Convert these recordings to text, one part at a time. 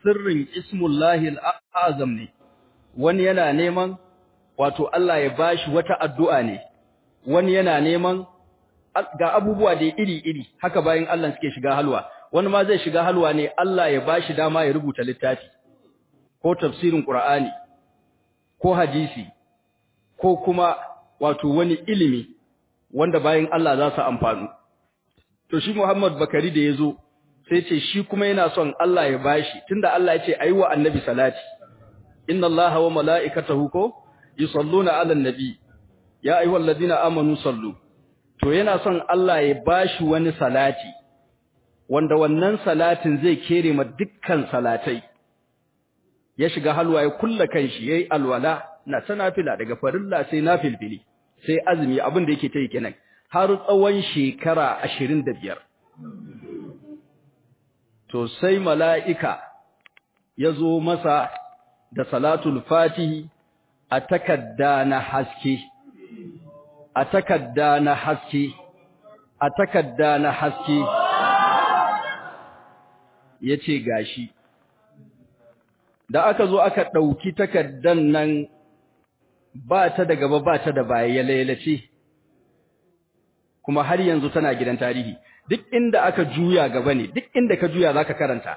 sirrin ismullahi al'azam ne wani yana neman wato Allah ya bashi wata addu'a ne wani yana neman ga abubuwa da iri-iri haka bayan Allah suke shiga halwa wani ma zai shiga halwa ne Allah ya bashi dama ya rubuta littafi ko tafsirin Qur'ani ko hadisi ko kuma wato wani ilimi wanda bayan Allah za su amfanu to shi Muhammad Bakari da yazo sai ce shi kuma yana son Allah ya bashi tunda Allah ya ce ayi wa annabi salati inna Allaha wa mala'ikatahu ko yusalluna 'alan nabi ya ayyuhallazina amanu sallu to yana son Allah ya bashi wani salati wanda wannan salatin zai kere ma dukkan salatai ya shiga halwa ya kulla kanshi yayi alwala na sanafila daga farilla sai nafilfili sai azumi abin da yake tayi kenan har tsawon shekara 25 to sai mala'ika yazo masa da salatul fatihi a takadda na haske a takadda na haske a takadda na haske yace gashi da aka zo aka ɗauki takaddan nan ba ta da gaba ba ta da baya ya lalace kuma har yanzu tana gidan tarihi duk inda aka juya gaba ne duk inda ka juya zaka karanta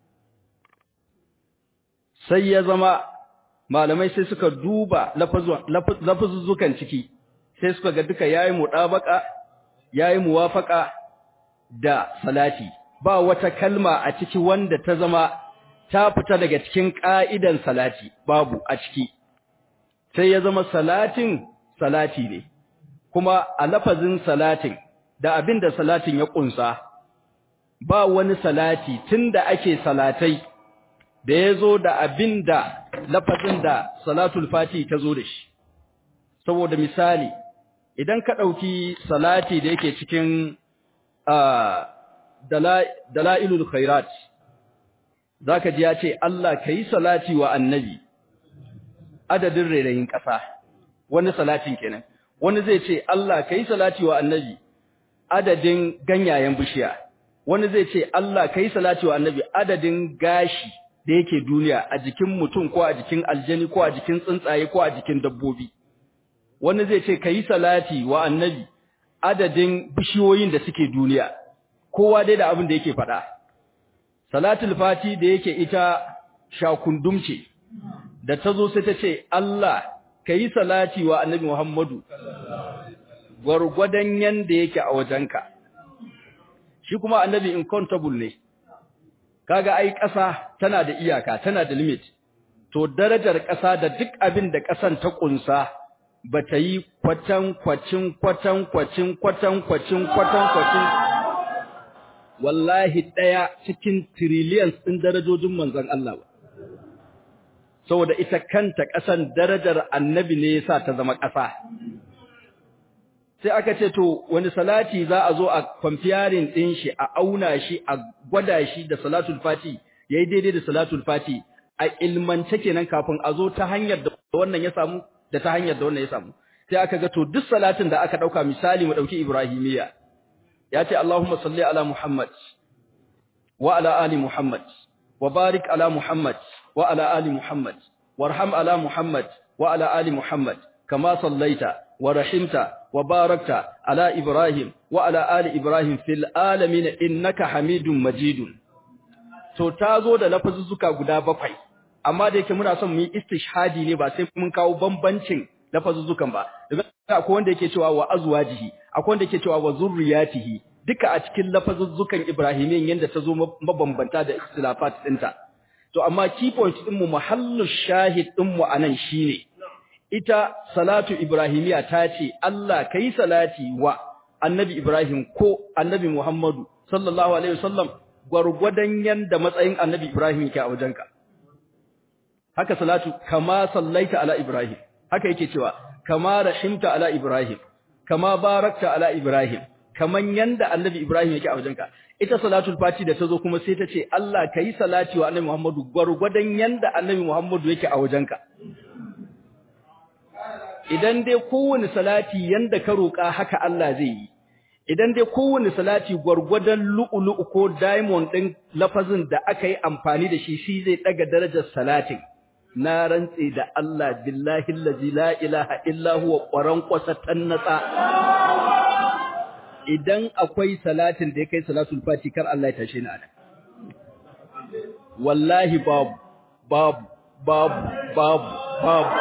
sai ya zama malamai sai suka duba lafazuzzukan ciki sai suka ga duka yayi mudabaka yayi muwafaka da salati ba wata kalma a ciki wanda ta zama ta fita daga cikin ka'idan salati babu a ciki sai ya zama salatin salati ne kuma a lafazin salatin da abinda salatin ya kunsa ba wani salati tunda ake salatai da yazo da abinda lafazin da salatul fati ta zo da shi saboda misali idan ka dauki salati da yake cikin dalailul khairat zaka ji ya ce Allah kai salati wa annabi adadin rairayin ƙasa wani salatin kenan wani zai ce Allah kai salati wa annabi adadin ganyayen bishiya wani zai ce Allah kai salati wa annabi adadin gashi da yake duniya a jikin mutum ko a jikin aljani ko a jikin tsuntsaye ko a jikin dabbobi wani zai ce kai salati wa annabi adadin bishiyoyin da suke duniya kowa dai da abin da yake faɗa salatul fati da yake ita shakundum ce da ta zo sai ta ce Allah ka yi salati wa annabi Muhammadu gwargwadon yanda yake a wajenka shi kuma annabi incountable ne kaga ai ƙasa tana da iyaka tana da limit to darajar ƙasa da duk abin da ƙasan ta ƙunsa ba ta yi kwatan kwacin kwatan kwacin kwatan kwacin kwatan kwacin wallahi ɗaya cikin trillions ɗin darajojin manzon Allah ba saboda ita kanta ƙasan darajar annabi ne yasa ta zama ƙasa sai aka ce to wani salati za a zo a comparing din shi a auna shi a gwada shi da salatul fati yayi daidai da salatul fati a ilmance kenan kafin a zo ta hanyar da wannan ya samu da ta hanyar da wannan ya samu sai aka ga to duk salatin da aka dauka misali mu dauki ibrahimiya ya ce Allahumma salli ala Muhammad wa ala ali Muhammad wa barik ala Muhammad wa ala ali Muhammad warham ala Muhammad wa ala ali Muhammad kama sallaita wa rahimta wa barakta ala Ibrahim wa ala ali Ibrahim fil alamin innaka Hamidum Majidun to tazo da lafazuzzuka guda bakwai amma da yake muna son mu yi istishhadi ne ba sai mun kawo bambancin lafazuzzukan ba akwai wanda yake cewa wa azwajihi akwai wanda yake cewa wa zurriyatihi duka a cikin lafazuzzukan Ibrahimiyyan yanda ta zo mabambanta da ikhtilafat dinta to amma key point din mu mahallu shahid din mu anan shine ita salatu ibrahimiya ta ce Allah kai salati wa annabi Ibrahim ko annabi Muhammadu sallallahu alaihi wasallam gwargwadon yanda matsayin annabi Ibrahim yake a wajenka haka salatu kama sallaita ala Ibrahim haka yake cewa kama rahimta ala Ibrahim kama barakta ala Ibrahim kaman yanda annabi Ibrahim yake a wajenka ita salatul fati da tazo kuma sai ta ce Allah kai salati wa annabi Muhammadu gwargwadon yanda annabi Muhammadu yake a wajenka idan dai kowane salati yanda ka roƙa haka Allah zai yi idan dai kowane salati gwargwadon lu'ulu'u ko diamond ɗin lafazin da aka yi amfani da shi shi zai ɗaga darajar salatin na rantse da Allah billahi allazi la ilaha illa huwa qaran qasatan natsa idan akwai salatin da ya kai salatul fati kar Allah ya tashe ni anan wallahi babu babu babu babu babu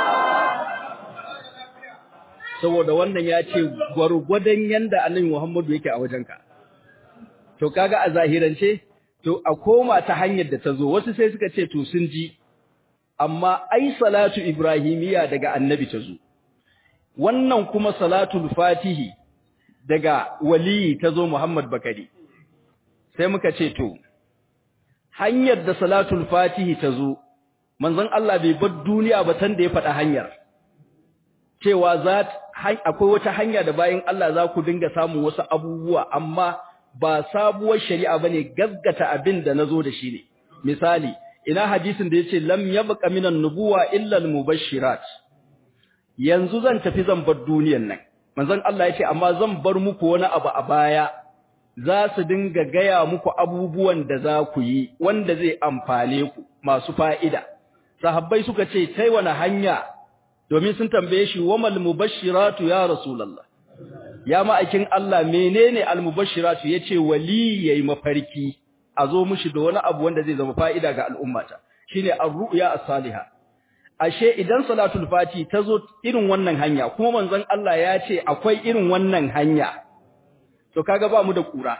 saboda wannan ya ce gwargwadon yanda annabi Muhammadu yake a wajenka to kaga a zahirance to a koma ta hanyar da ta zo wasu sai suka ce to sun ji amma ai salatu ibrahimiya daga annabi ta zo wannan kuma salatul fatihi daga waliyi ta zo Muhammad Bakari sai muka ce to hanyar da salatul fatihi ta zo manzon Allah bai bar duniya ba tan da ya faɗa hanyar cewa za akwai wata hanya da bayan Allah za ku dinga samun wasu abubuwa amma ba sabuwar shari'a bane gaggata abin da nazo da shi ne misali ina hadisin da yace lam yabqa minan nubuwa illa al-mubashirat yanzu zan tafi zan bar duniyar nan manzon Allah yace amma zan bar muku wani abu a baya za su dinga gaya muku abubuwan da za ku yi wanda zai amfane ku masu fa'ida sahabbai suka ce tai wani hanya domin sun tambaye shi wamal mubashiratu ya rasulullah ya ma'aikin Allah menene almubashiratu yace wali yayi mafarki a zo mushi da wani abu wanda zai zama fa'ida ga al'ummata shine ar-ru'ya as-salihah ashe idan salatul fati tazo irin wannan hanya kuma manzon Allah ya ce akwai irin wannan hanya to kaga ba mu da kura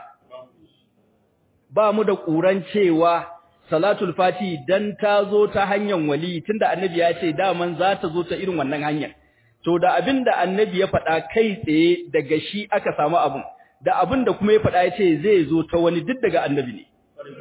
ba mu da kuran cewa salatul fati dan ta zo ta hanyar wali tunda annabi ya ce daman za ta zo ta irin wannan hanyar to da abinda annabi ya faɗa kai tsaye daga shi aka samu abun da abinda kuma ya faɗa ya ce zai zo ta wani duk daga annabi ne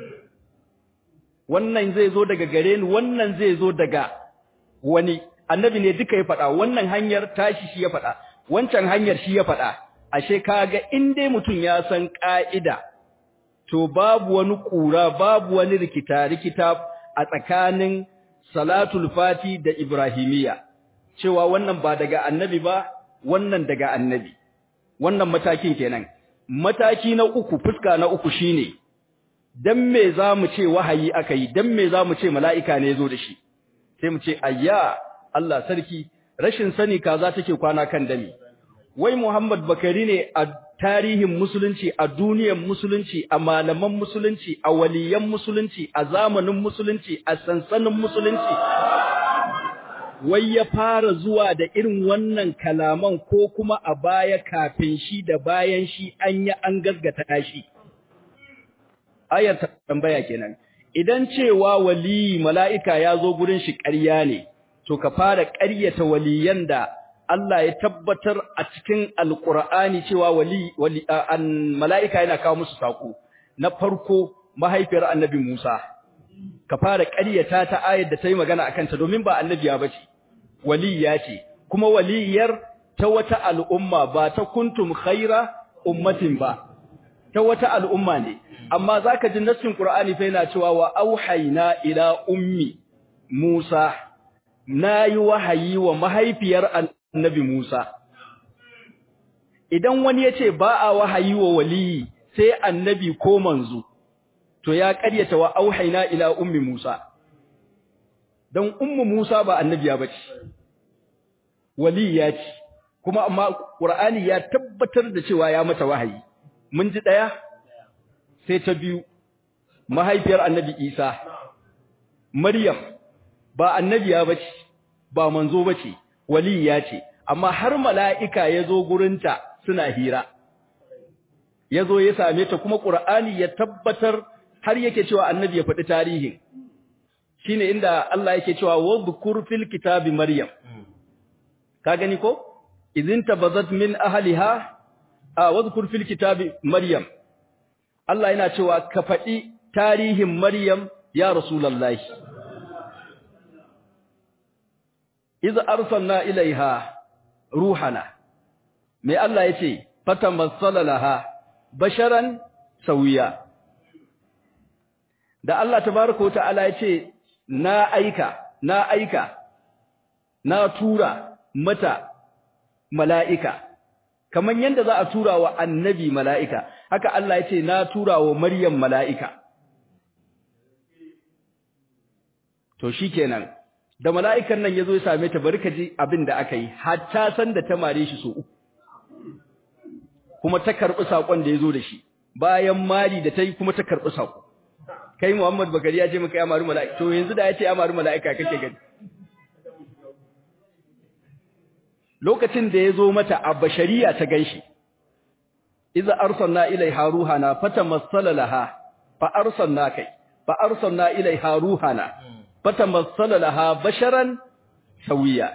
wannan zai zo daga gare ni wannan zai zo daga wani annabi ne duka ya faɗa wannan hanyar tashi shi ya faɗa wancan hanyar shi ya faɗa ashe kaga in dai mutum ya san ka'ida to babu wani kura babu wani rikita rikita a tsakanin salatul fati da ibrahimiya cewa wannan ba daga annabi ba wannan daga annabi wannan matakin kenan mataki na uku fuska na uku shine dan me zamu ce wahayi akai dan me zamu ce mala'ika ne zo da shi sai mu ce ayya Allah sarki rashin sani kaza take kwana kan dami wai Muhammad Bakari ne a tarihin musulunci a duniyar musulunci a malaman musulunci a waliyan musulunci a zamanin musulunci a sansanin musulunci wai ya fara zuwa da irin wannan kalaman ko kuma a baya kafin shi da bayan shi an yi an gasgata shi ayar tambaya kenan idan cewa wali mala'ika ya zo gurin shi ƙarya ne to ka fara ƙaryata waliyan da Allah ya tabbatar a cikin alƙur'ani cewa wali wali an mala'ika yana kawo musu sako na farko mahaifiyar annabi Musa ka fara ƙaryata ta ayar da ta yi magana akan ta domin ba annabiya bace waliya ce kuma waliyar ta wata al'umma ba ta kuntum khaira ummatin ba ta wata al'umma ne amma zaka ji nassin Qur'ani fa yana cewa wa auhayna ila ummi Musa nayi wahayi wa mahaifiyar annabi Musa idan wani yace ba a wahayi wa waliyi sai annabi ko manzo to ya ƙaryata wa auhayna ila ummi Musa dan ummu Musa ba annabiya bace waliya ce kuma amma Qur'ani ya tabbatar da cewa ya mata wahayi mun ji daya sai ta biyu mahaifiyar annabi Isa Maryam ba annabiya bace ba manzo bace waliya ce amma har mala'ika yazo gurinta suna hira yazo ya same ta kuma Qur'ani ya tabbatar har yake cewa annabi ya faɗi tarihin shine inda Allah yake cewa wadhkur fil kitabi Maryam ka gani ko idin tabazat min ahliha a wadhkur fil kitabi Maryam Allah yana cewa ka faɗi tarihin Maryam ya Rasulullahi. Iza arsalna ilaiha ruhana. Me Allah ya ce, Fata laha basharan sauya. Da Allah tabaraka wa ta'ala ya ce, Na aika, na aika, na tura mata mala'ika, kaman yanda za a tura wa annabi mala'ika haka Allah ya ce na tura wa maryam mala'ika to shikenan da mala'ikan nan yazo ya same ta bari ka ji abin da aka yi hatta san da ta mare shi so uku kuma ta karbi sakon da yazo da shi bayan mari da ta yi kuma ta karbi sako kai Muhammad Bakari ya ce maka ya mari mala'ika to yanzu da ya ce ya mari mala'ika kake gani lokacin da yazo mata a bashariya ta ganshi idza arsalna ilaiha ruhana fatamassala laha fa arsalna kai fa arsalna ilaiha ruhana fatamassala laha basharan sawiya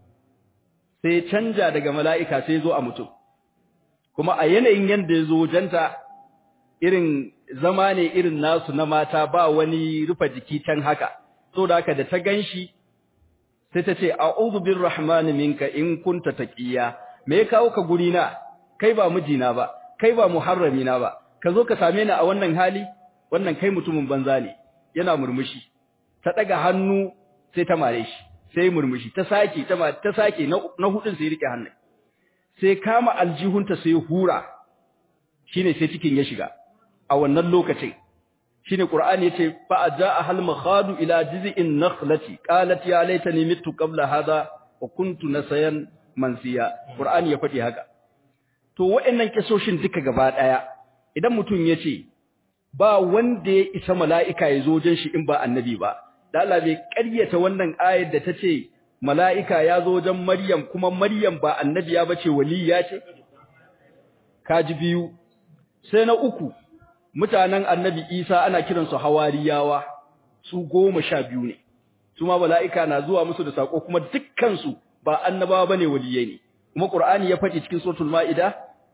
sai canja daga mala'ika sai zo a mutum kuma a yanayin yanda yazo wajenta irin zama ne irin nasu na mata ba wani rufa jiki can haka so da haka da ta ganshi sai ta ce a'udhu birrahmani minka in kunta taqiya me ya kawo ka guri na kai ba mijina ba kai ba muharrami na ba ka zo ka same ni a wannan hali wannan kai mutumin banza ne yana murmushi ta daga hannu sai ta mare shi sai murmushi ta sake ta ta sake na hudun sai rike hannun sai kama aljihunta sai hura shine sai cikin ya shiga a wannan lokacin shine qur'ani yace fa ajaa hal makhadu ila jiz'in nakhlati qalat ya laitani mittu qabla hadha wa kuntu nasayan mansiya qur'ani ya fadi haka to waɗannan kisoshin duka gaba daya idan mutum yace ba wanda ya isa mala'ika ya zo wajen shi in ba annabi ba da Allah bai ƙaryata wannan ayar da tace mala'ika ya zo wajen Maryam kuma Maryam ba annabiya bace waliya ce kaji biyu sai na uku mutanen annabi Isa ana kiransu hawariyawa su goma sha biyu ne su ma mala'ika na zuwa musu da sako kuma dukkansu ba annabawa bane waliyai ne kuma Qur'ani ya faɗi cikin suratul Maida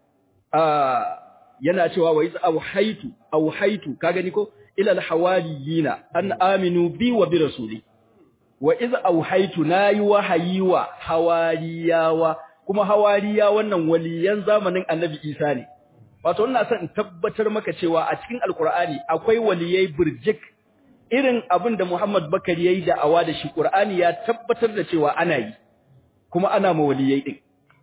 a yana cewa wa iz awhaytu awhaytu ka gani ko ila alhawariyina an aminu bi wa bi rasuli wa iz awhaytu nayi wahayi wa hawariyawa kuma hawariya wannan waliyan zamanin annabi Isa ne wato ina son in tabbatar maka cewa a cikin alkur'ani akwai waliyai burjik irin abin da Muhammad Bakari yayi da awa da shi Qur'ani ya tabbatar da cewa ana yi kuma ana ma waliyai din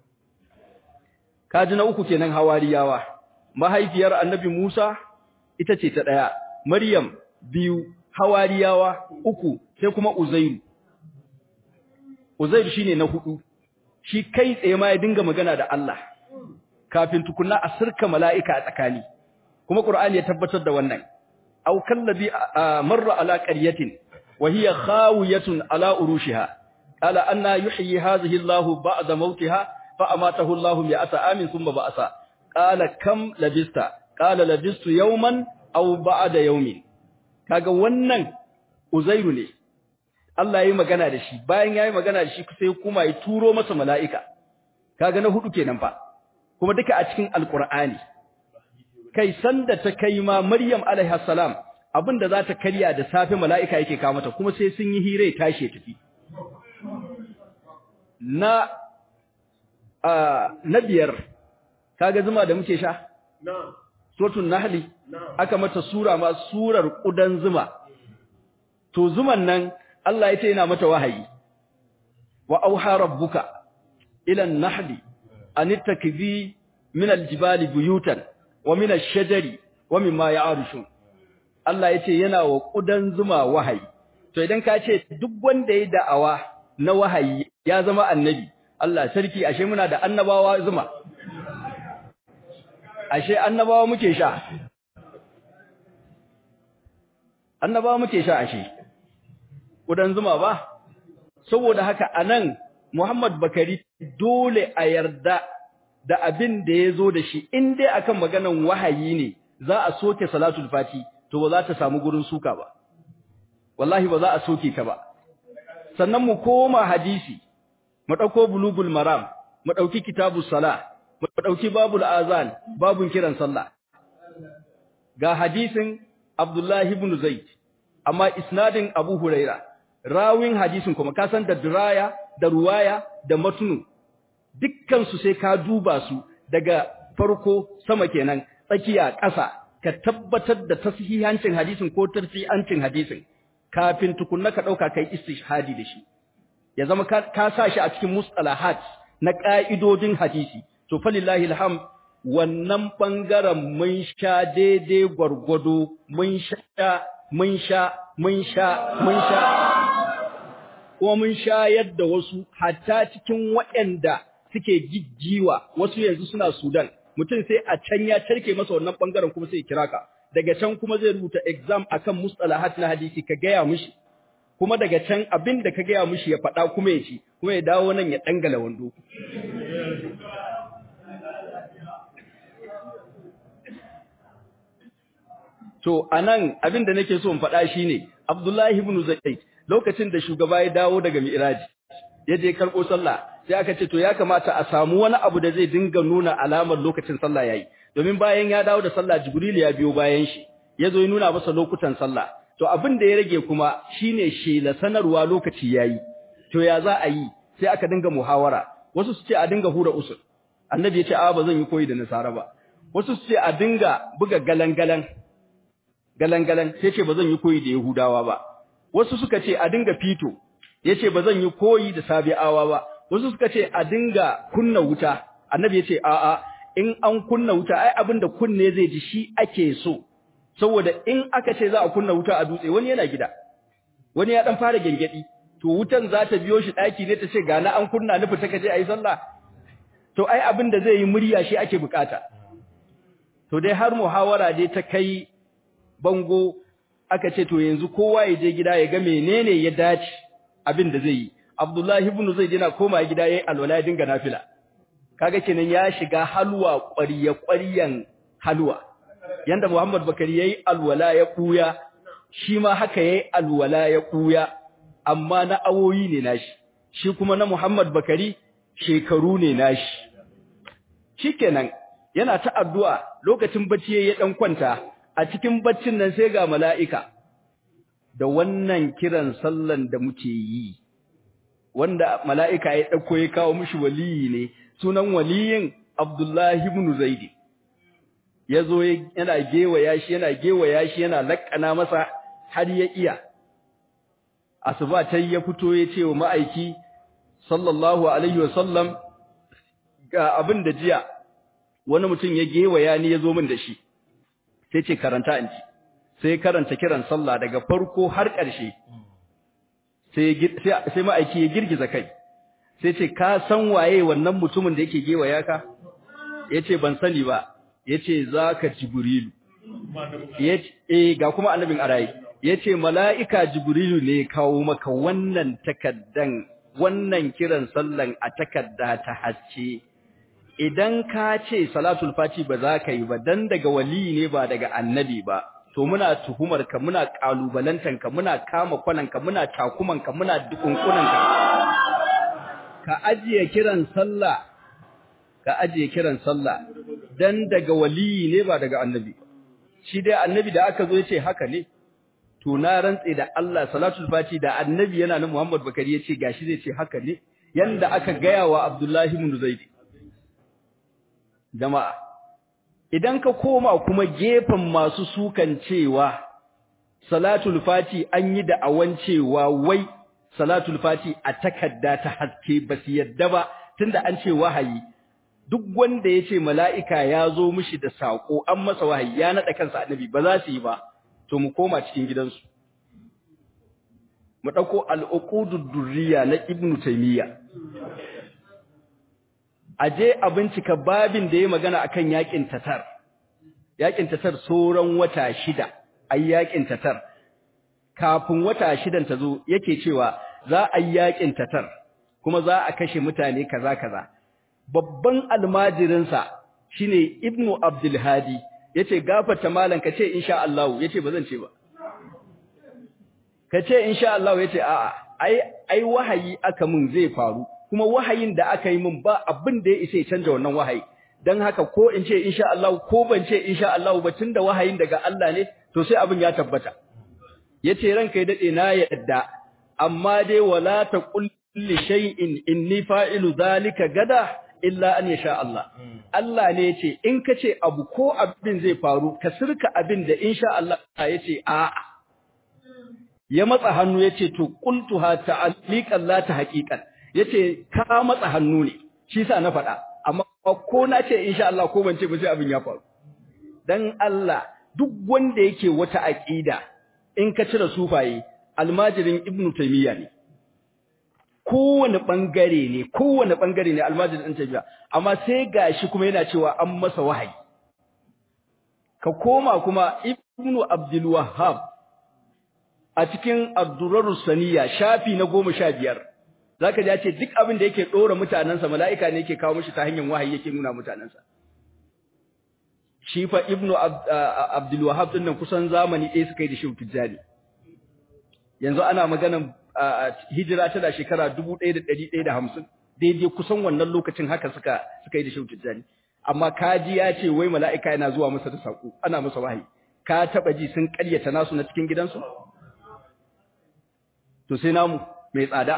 kaji na uku kenan hawariyawa mahaifiyar annabi Musa ita ce ta daya Maryam biyu hawariyawa uku sai kuma Uzairu Uzairu shine na hudu shi kai tsaye ma ya dinga magana da Allah kafin tukunna a sirka mala'ika a tsakani kuma Qur'ani ya tabbatar da wannan aw kallabi marra ala qaryatin wa hiya khawiyatun ala urushiha qala anna yuhyi hadhihi Allahu ba'da mautiha fa amatahu Allahu mi'ata amin thumma ba'asa qala kam labista qala labistu yawman aw ba'da yawmin kaga wannan uzairu ne Allah yayi magana da shi bayan yayi magana da shi sai kuma ya turo masa mala'ika kaga na hudu kenan fa kuma duka a cikin alqur'ani kai sanda ta kai ma maryam alaiha salam abinda za ta karya da safe mala'ika yake kawo mata kuma sai sun yi hire tashi tafi na a na biyar kaga zuma da muke sha na'am suratul nahli aka mata sura ma surar kudan zuma to zuman nan Allah yace yana mata wahayi wa auha rabbuka ila an-nahli an ittakzi min al-jibali buyutan wa min ash-shajari wa mimma ya'rushun Allah yace yana wa kudan zuma wahayi to idan ka ce duk wanda ya da'awa na wahayi ya zama annabi Allah sarki ashe muna da annabawa zuma ashe annabawa muke sha annabawa muke sha ashe kudan zuma ba saboda haka anan Muhammad Bakari dole a yarda da abin da yazo da shi in dai akan maganan wahayi ne za a soke salatul fati to ba za ta samu gurin suka ba wallahi ba za a soke ta ba sannan mu koma hadisi mu dauko bulugul maram mu dauki kitabus salah mu dauki babul azan babun kiran sallah ga hadisin Abdullah ibn Zaid amma isnadin Abu Huraira rawin hadisin kuma ka san da diraya da ruwaya da matnu dukkan su sai ka duba su daga farko sama kenan tsakiya ƙasa ka tabbatar da tasihancin hadisin ko tarfi'ancin hadisin kafin tukunna ka dauka kai istishhadi da shi ya zama ka sa shi a cikin mustalahat na ka'idodin hadisi to falillahi alham wannan bangaren mun sha daidai gwargwado mun sha mun sha mun sha mun sha kuma mun sha yadda wasu hatta cikin waɗanda suke jijjiwa wasu yanzu suna Sudan mutum sai a can ya tarke masa wannan bangaren kuma sai kira ka daga can kuma zai rubuta exam akan mustalahat na hadisi ka gaya mishi kuma daga can abin da ka gaya mishi ya faɗa kuma ya ci kuma ya dawo nan ya dangala wando to anan abin da nake so in faɗa shine Abdullahi ibn Zaid lokacin da shugaba ya dawo daga Mi'raj ya je karɓo sallah sai aka ce to ya kamata a samu wani abu da zai dinga nuna alamar lokacin sallah yayi domin bayan ya dawo da sallah Jibril ya biyo bayan shi ya zo ya nuna masa lokutan sallah to abin da ya rage kuma shine shela sanarwa lokaci yayi to ya za a yi sai aka dinga muhawara wasu su ce a dinga hura usul annabi ya ce a ba zan yi koyi da nasara ba wasu su ce a dinga buga galangalan galangalan sai ce ba zan yi koyi da yahudawa ba wasu suka ce a dinga fito yace ba zan yi koyi da sabi'awa ba wasu suka ce a dinga kunna wuta annabi ya ce a'a in an kunna wuta ai abinda kunne zai ji shi ake so saboda in aka ce za a kunna wuta a dutse wani yana gida wani ya dan fara gengedi to wutan za ta biyo shi daki ne ta ce ga na an kunna ni fita kaje ayi sallah to ai abinda zai yi murya shi ake bukata to dai har muhawara dai ta kai bango aka ce to yanzu kowa ya je gida ya ga menene ya dace abin da zai yi Abdullahi ibn Zaid yana koma gida yayin alwala ya dinga nafila kaga kenan ya shiga halwa ƙwariya ƙwariyan halwa yanda Muhammad Bakari yayi alwala ya kuya shi ma haka yayi alwala ya kuya amma na awoyi ne nashi shi kuma na Muhammad Bakari shekaru ne nashi shikenan yana ta addu'a lokacin bacci yayi dan kwanta a cikin baccin nan sai ga mala'ika da wannan kiran sallan da muke yi wanda mala'ika ya ɗauko ya kawo mishi waliyi ne sunan waliyin Abdullahi ibn Zaidi ya zo yana gewaya shi yana gewaya shi yana laƙana masa har ya iya asuba ta ya fito ya ce wa ma'aiki sallallahu alaihi wasallam ga abin da jiya wani mutum ya gewaya ni ya zo min da shi sai ce karanta in ci sai karanta kiran sallah daga farko har ƙarshe sai sai ma'aiki ya girgiza kai sai ce ka san waye wannan mutumin da yake gewaya ka yace ban sani ba yace zaka jibrilu yace eh ga kuma annabin arayi yace mala'ika jibrilu ne kawo maka wannan takaddan wannan kiran sallan a takadda ta hacce idan ka ce salatul fati ba za ka yi ba dan daga wali ne ba daga annabi ba to muna tuhumar ka muna kalubalantan ka muna kama kwanan ka muna takuman ka muna dukunkunan ka ka ajiye kiran sallah ka ajiye kiran sallah dan daga wali ne ba daga annabi shi dai annabi da aka zo ya ce haka ne to na rantse da Allah salatul fati da annabi yana nan Muhammad Bakari ya ce gashi zai ce haka ne yanda aka gaya wa Abdullahi ibn Zaid jama'a idan ka koma kuma gefen masu sukan cewa salatul fati an yi da awan cewa wai salatul fati a takadda ta haske ba su yadda ba tunda an ce wahayi duk wanda ya ce mala'ika ya zo mishi da saƙo an masa wahayi ya naɗa kansa annabi ba za su yi ba to mu koma cikin gidansu mu ɗauko al'uqudud durriya na ibnu taymiya aje a bincika babin da ya magana akan yakin tatar yakin tatar sauran wata shida ai yakin tatar kafin wata shidan ta zo yake cewa za a yi yakin tatar kuma za a kashe mutane kaza kaza babban almajirin sa shine ibnu abdul hadi yace gafarta malan kace insha Allah yace bazan ce ba kace insha Allah yace a'a ai ai wahayi aka mun zai faru kuma wahayin da aka yi min ba abin da ya isa ya canja wannan wahayi dan haka ko in ce insha Allah ko ban ce insha Allah ba tunda wahayin daga Allah ne to sai abin ya tabbata yace ranka ya dade na yadda amma dai wala taqul li shay'in inni fa'ilu zalika gada illa an yasha Allah Allah ne yace in kace abu ko abin zai faru ka sirka abin da insha Allah yace a'a ya matsa hannu yace to qultuha ta'aliqan la ta haqiqan yace ka matsa hannu ne shi sa na faɗa amma ko na ce insha Allah ko ban ce ba sai abin ya faru dan Allah duk wanda yake wata aqida in ka cire sufaye almajirin ibnu taymiya ne kowane bangare ne kowane bangare ne almajirin ibnu taymiya amma sai gashi kuma yana cewa an masa wahayi ka koma kuma ibnu abdul wahhab a cikin abdurrarus saniya shafi na goma sha biyar zaka ji ya ce duk abin da yake dora mutanansa mala'ika ne yake kawo mishi ta hanyar wahayi yake nuna mutanansa shi fa ibnu abdul wahhab din nan kusan zamani ɗaya suka yi da shehu tijjani yanzu ana maganan hijira ta da shekara 1150 daidai kusan wannan lokacin haka suka suka yi da shehu tijjani amma kaji ya ce wai mala'ika yana zuwa masa da sako ana masa wahayi ka taba ji sun ƙaryata nasu na cikin gidansu to sai namu mai tsada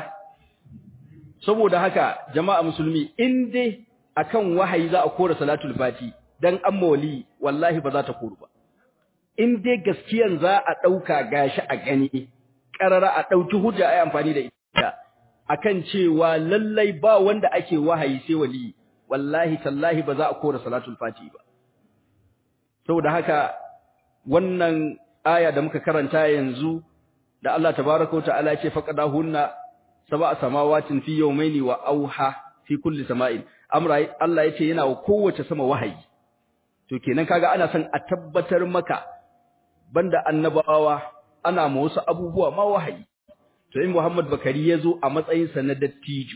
saboda haka jama'a musulmi in dai akan wahayi za a kora salatul fati dan an mawali wallahi ba za ta koru ba in dai gaskiyan za a dauka gashi a gani karara a dauki hujja ai amfani da ita akan cewa lallai ba wanda ake wahayi sai wali wallahi tallahi ba za a kora salatul fati ba saboda haka wannan aya da muka karanta yanzu da Allah tabaaraka wa ta'ala ce faqadahunna sab'a samawatin fi yawmayni wa auha fi kulli sama'in amra Allah yace yana wa kowace sama wahayi to kenan kaga ana son a tabbatar maka banda annabawa ana ma wasu abubuwa ma wahayi to in Muhammad Bakari yazo a matsayin sa na dattijo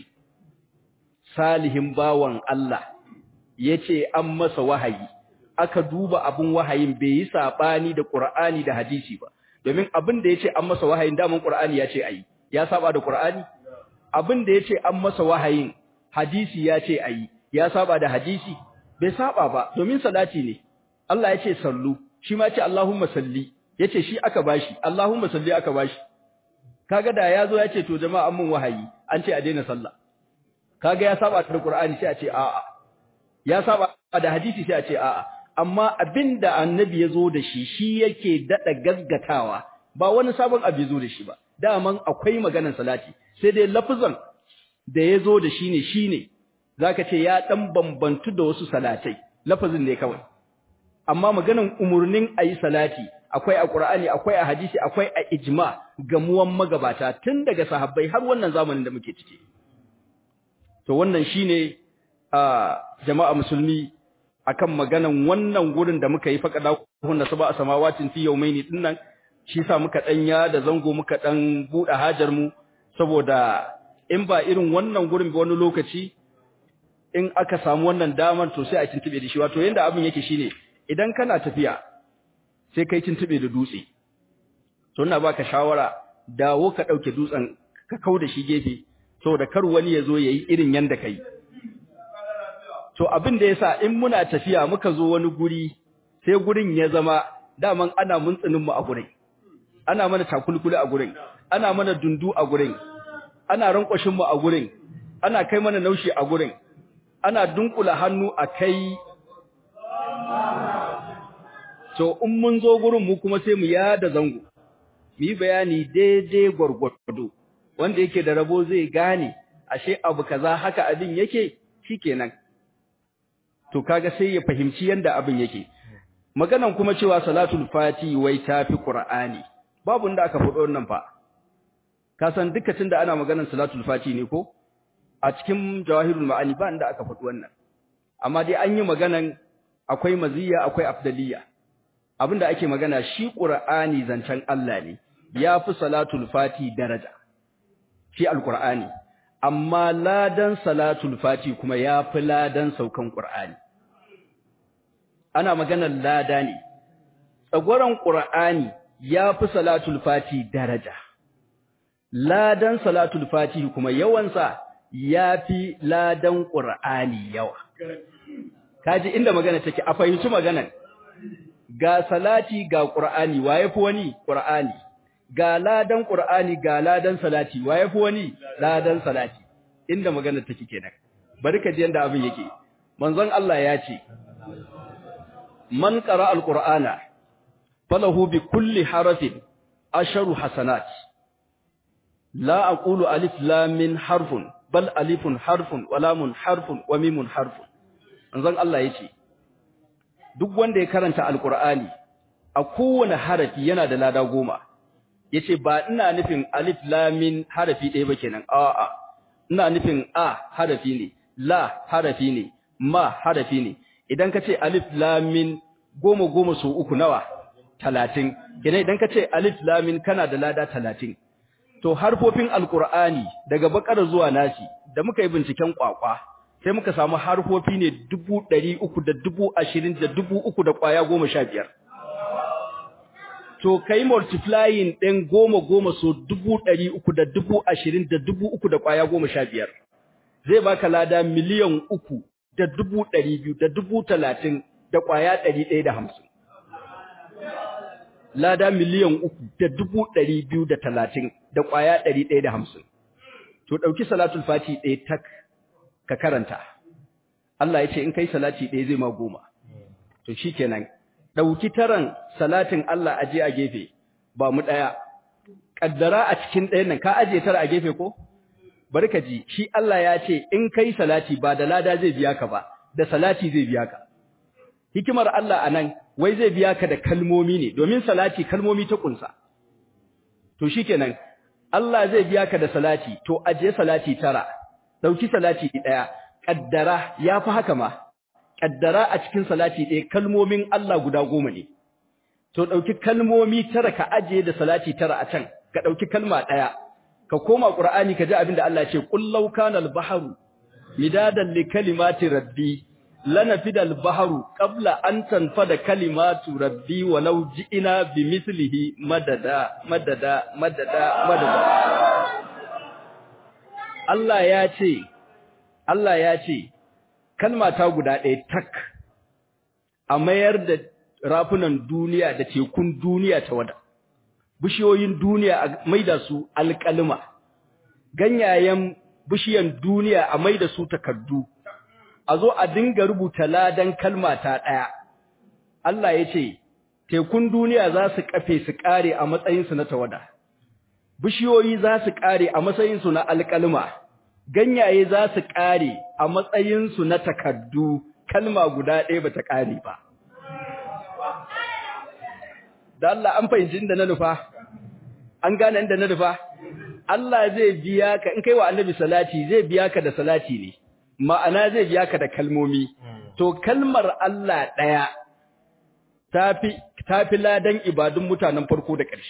salihin bawan Allah yace an masa wahayi aka duba abun wahayin bai yi sabani da Qur'ani da hadisi ba domin abin da yace an masa wahayin daman Qur'ani yace ayi ya saba da Qur'ani abin da yace an masa wahayin hadisi yace ayi ya saba da hadisi bai saba ba domin salati ne Allah yace sallu shi ma yace Allahumma salli yace shi aka bashi Allahumma salli aka bashi kaga da yazo yace to jama'a mun wahayi an ce a daina sallah kaga ya saba da Qur'ani sai a ce a'a ya saba da hadisi sai a ce a'a amma abinda annabi yazo da shi shi yake dada gaggatawa ba wani sabon abu yazo da shi ba daman akwai maganar salati sai dai lafazan da yazo da shi ne shine zaka ce ya dan bambantu da wasu salatai lafazin ne kawai amma maganan umurnin ayi salati akwai a Qur'ani akwai a hadisi akwai a ijma gamuwan magabata tun daga sahabbai har wannan zamanin da muke ciki to wannan shine a jama'a musulmi akan maganan wannan gurin da muka yi faqada hunna sab'a samawatin fi yawmaini dinnan shi sa muka danya da zango muka dan buɗe hajar mu saboda in ba irin wannan gurin ba wani lokaci in aka samu wannan damar to sai a tuntube da shi wato yanda abin yake shine idan kana tafiya sai kai tuntube da dutse to ina baka shawara dawo ka dauke dutsen ka kauda shi gefe saboda kar wani ya zo yayi irin yanda kai to abin da yasa in muna tafiya muka zo wani guri sai gurin ya zama daman ana muntsinin mu a gurin ana mana takulkuli a gurin ana mana dundu a gurin ana rankwashin mu a gurin ana kai mana naushi a gurin ana dunkula hannu a kai to in mun zo gurin mu kuma sai mu yada zango mu yi bayani daidai gwargwado wanda yake da rabo zai gane ashe abu kaza haka abin yake shikenan to kaga sai ya fahimci yanda abin yake maganan kuma cewa salatul fati wai tafi qur'ani babu inda aka faɗo wannan fa ka san duka tunda ana maganan salatul fati ne ko a cikin jawahirul ma'ani ba inda aka faɗi wannan amma dai an yi maganan akwai maziya akwai afdaliya abinda ake magana shi qur'ani zancen Allah ne yafi salatul fati daraja shi alqur'ani amma ladan salatul fati kuma yafi ladan saukan qur'ani ana maganar lada ne tsagwaron qur'ani yafi salatul fati daraja ladan salatul fati kuma yawansa yafi ladan qur'ani yawa kaji inda magana take a fahimci maganar ga salati ga qur'ani waye fi wani qur'ani ga ladan qur'ani ga ladan salati waye fi wani ladan salati inda magana take kenan bari ka ji yanda abin yake manzon Allah ya ce man qara alqur'ana falahu bi kulli harafin asharu hasanat la aqulu alif lam min harfun bal alifun harfun wa lamun harfun wa mimun harfun manzon Allah yace duk wanda ya karanta alqur'ani a kowane harafi yana da lada goma yace ba ina nufin alif lam mim harafi ɗaya ba kenan a'a ina nufin a harafi ne la harafi ne ma harafi ne idan ka ce alif lam mim goma goma so uku nawa talatin kenan idan ka ce alif lam mim kana da lada talatin to harfofin alqur'ani daga bakara zuwa nasi da muka yi binciken kwakwa sai muka samu harfofi ne dubu ɗari uku da dubu ashirin da dubu uku da kwaya goma sha biyar to kai multiplying ɗin goma goma so dubu ɗari uku da dubu ashirin da dubu uku da kwaya goma sha biyar zai baka lada miliyan uku da dubu ɗari biyu da dubu talatin da kwaya ɗari ɗaya da hamsin lada miliyan uku da dubu ɗari biyu da talatin da ƙwaya ɗari ɗaya da hamsin. To ɗauki salatul fati ɗaya tak ka karanta. Allah ya ce in kai salati ɗaya zai ma goma. To shi kenan, ɗauki taran salatin Allah aje a gefe, ba mu ɗaya. Ƙaddara a cikin ɗayan nan, ka aje tara a gefe ko? Bari ka ji, shi Allah ya ce in kai salati ba da lada zai biya ka ba, da salati zai biya ka. Hikimar Allah a nan, wai zai biya ka da kalmomi ne domin salati kalmomi ta kunsa to shikenan Allah zai biya ka da salati to aje salati tara dauki salati daya kaddara yafi haka ma kaddara a cikin salati daya kalmomin Allah guda goma ne to dauki kalmomi tara ka aje da salati tara a can ka dauki kalma daya ka koma qur'ani ka ji abinda Allah ya ce qul law kana al-bahru midadan li kalimati rabbi lanafida al-bahru qabla an tanfada kalimatu rabbi walau ji'ina bimithlihi madada madada madada madada Allah ya ce Allah ya ce kalma ta guda ɗaya tak a mayar da rafunan duniya da tekun duniya ta wada bishiyoyin duniya a maida su alƙalma ganyayen bishiyan duniya a maida su takardu a zo a dinga rubuta ladan kalma ta ɗaya. Allah ya ce, Tekun duniya za su kafe su ƙare a matsayinsu na tawada, bishiyoyi za su ƙare a matsayinsu na alƙalma, ganyaye za su ƙare a matsayinsu na takardu, kalma guda ɗaya ba ta ƙare ba. Da Allah an fahimci inda na nufa, an gane inda na nufa, Allah zai biya ka, in kai wa annabi salati zai biya ka da salati ne. ma'ana zai biya ka da kalmomi to kalmar Allah ɗaya tafi tafi ladan ibadun mutanen farko da ƙarshe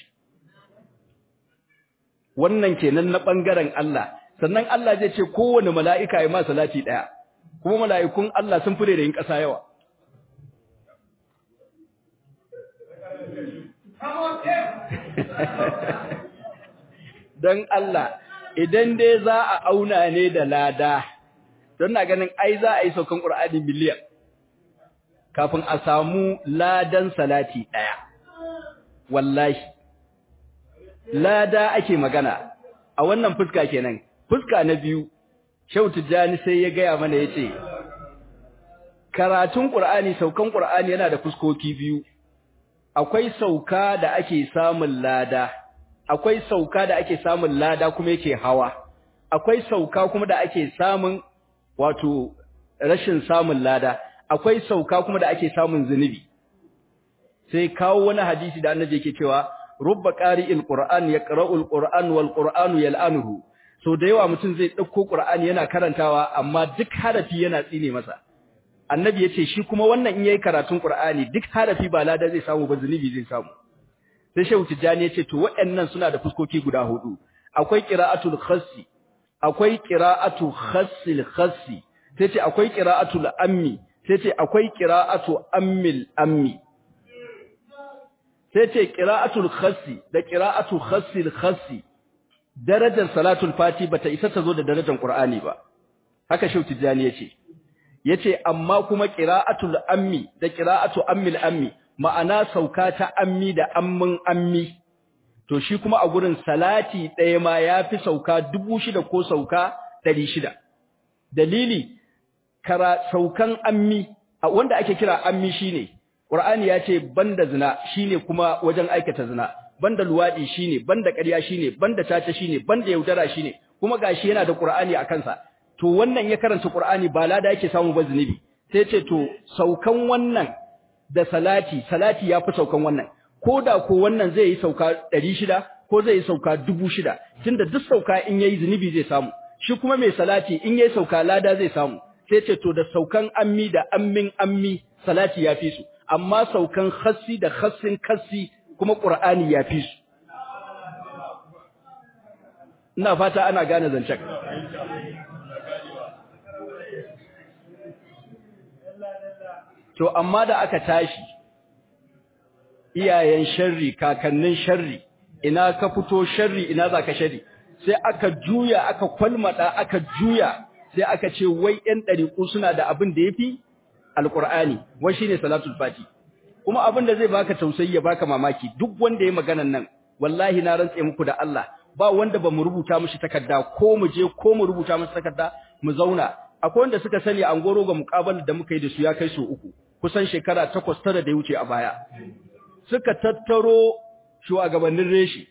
wannan kenan na bangaren Allah sannan Allah zai ce kowane mala'ika ya ma salati ɗaya kuma mala'ikun Allah sun fure da yin ƙasa yawa don Allah idan dai za a auna ne da lada don na ganin ai za a yi saukan ƙur'ani miliyan kafin a samu ladan salati ɗaya wallahi lada ake magana a wannan fuska kenan fuska na biyu Shehu Tijjani sai ya gaya mana yace karatun Qur'ani saukan Qur'ani yana da fuskoki biyu akwai sauka da ake samun lada akwai sauka da ake samun lada kuma yake hawa akwai sauka kuma da ake samun wato rashin samun lada akwai sauka kuma da ake samun zunubi sai kawo wani hadisi da annabi yake cewa rubba qari'il qur'an yaqra'ul qur'an wal qur'anu yal'anuhu so da yawa mutum zai dauko qur'ani yana karantawa amma duk harafi yana tsine masa annabi yace shi kuma wannan in yayi karatun qur'ani duk harafi ba lada zai samu ba zunubi zai samu sai shehu tijani yace to waɗannan suna da fuskoki guda hudu akwai qira'atul khassi akwai qira'atu khassil khassi sai ce akwai qira'atul ammi sai ce akwai qira'atu ammil ammi sai ce qira'atul khassi da qira'atu khassil khassi darajar salatul fati bata isa ta zo da darajar qur'ani ba haka shehu tijani yace yace amma kuma qira'atul ammi da qira'atu ammil ammi ma'ana sauka ta ammi da ammin ammi to shi kuma a gurin salati ɗaya ma yafi sauka dubu shida ko sauka ɗari shida dalili kara saukan ammi wanda ake kira ammi shine Qur'ani ya ce banda zina shine kuma wajen aikata zina banda luwadi shine banda ƙarya shine banda tata shine banda yaudara shine kuma gashi yana da Qur'ani a kansa to wannan ya karanta Qur'ani ba lada yake samu ba zunubi sai ce to saukan wannan da salati salati ya fi saukan wannan ko da ko wannan zai yi sauka ɗari shida ko zai yi sauka dubu shida tunda duk sauka in yayi zunubi zai samu shi kuma mai salati in yayi sauka lada zai samu sai ce to da saukan ammi da ammin ammi salati ya fi su amma saukan khassi da khassin khassi kuma qur'ani ya fi su ina fata ana gane zancen to amma da aka tashi iyayen sharri kakannin sharri ina ka fito sharri ina za ka sharri sai aka juya aka kwalmada aka juya sai aka ce wai ɗan ɗariƙu suna da abin da ya fi alƙur'ani wai shi ne salatul fati kuma abin da zai baka tausayi ya baka mamaki duk wanda ya maganan nan wallahi na rantse muku da Allah ba wanda ba mu rubuta mishi takarda ko mu je ko mu rubuta masa takarda mu zauna akwai wanda suka sani an goro ga muƙabalar da muka yi da su ya kai su uku kusan shekara takwas tara da ya wuce a baya suka tattaro shugabannin reshi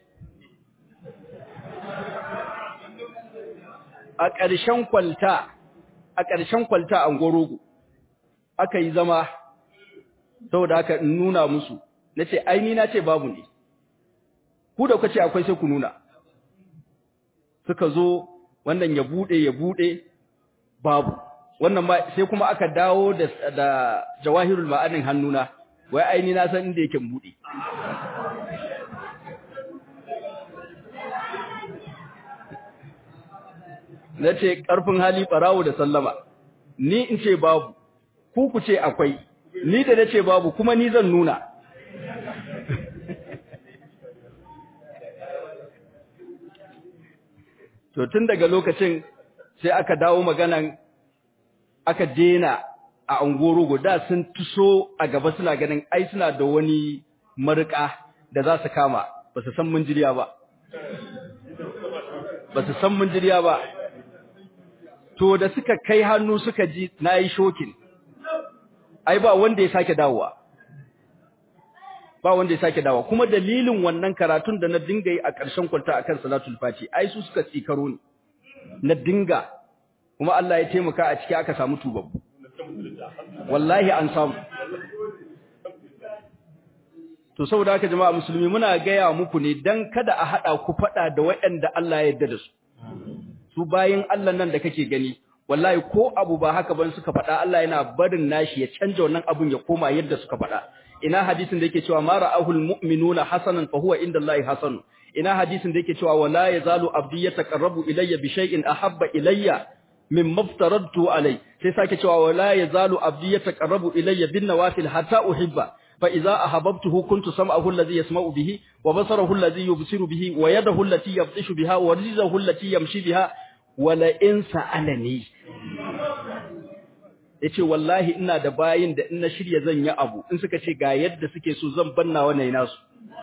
a ƙarshen kwalta a ƙarshen kwalta an gorogo aka yi zama saboda aka nuna musu nace ai ni nace babu ne ku da kace akwai sai ku nuna suka zo wannan ya bude ya bude babu wannan ma sai kuma aka dawo da da jawahirul ma'anin hannuna wai ai ni na san inda yake bude na ce ƙarfin hali ɓarawo da sallama ni in ce babu ku ku ce akwai ni da na ce babu kuma ni zan nuna to tun daga lokacin sai aka dawo maganan aka dena a angoro guda sun tuso a gaba suna ganin ai suna da wani marika da za su kama ba su san munjiriya ba ba su san munjiriya ba to da suka kai hannu suka ji nayi shokin ai ba wanda ya sake dawowa ba wanda ya sake dawowa kuma dalilin wannan karatun da na dinga yi a ƙarshen kwalta akan salatul fati ai su suka tsikaro ni na dinga kuma Allah ya taimaka a ciki aka samu tubabbu wallahi an samu to saboda haka jama'a musulmi muna gaya muku ne dan kada a hada ku fada da waɗanda Allah ya yarda da su su bayin Allah nan da kake gani wallahi ko abu ba haka ban suka faɗa Allah yana barin nashi ya canja wannan abun ya koma yadda suka faɗa ina hadisin da yake cewa ma ra'ahul mu'minuna hasanan fa huwa indallahi hasan ina hadisin da yake cewa wala yazalu abdi yataqarrabu ilayya bi shay'in ahabba ilayya mimma aftaradtu alai sai sake cewa wala yazalu abdi yataqarrabu ilayya bin nawafil hatta uhibba fa idza ahabbtuhu kuntu sam'ahu alladhi yasma'u bihi wa basarahu alladhi yubsiru bihi wa yadahu allati yabtishu biha wa rijluhu allati yamshi biha wala in sa'alani yace wallahi ina da bayin da in na shirya zan yi abu in suka ce ga yadda suke so zan banna wannan nasu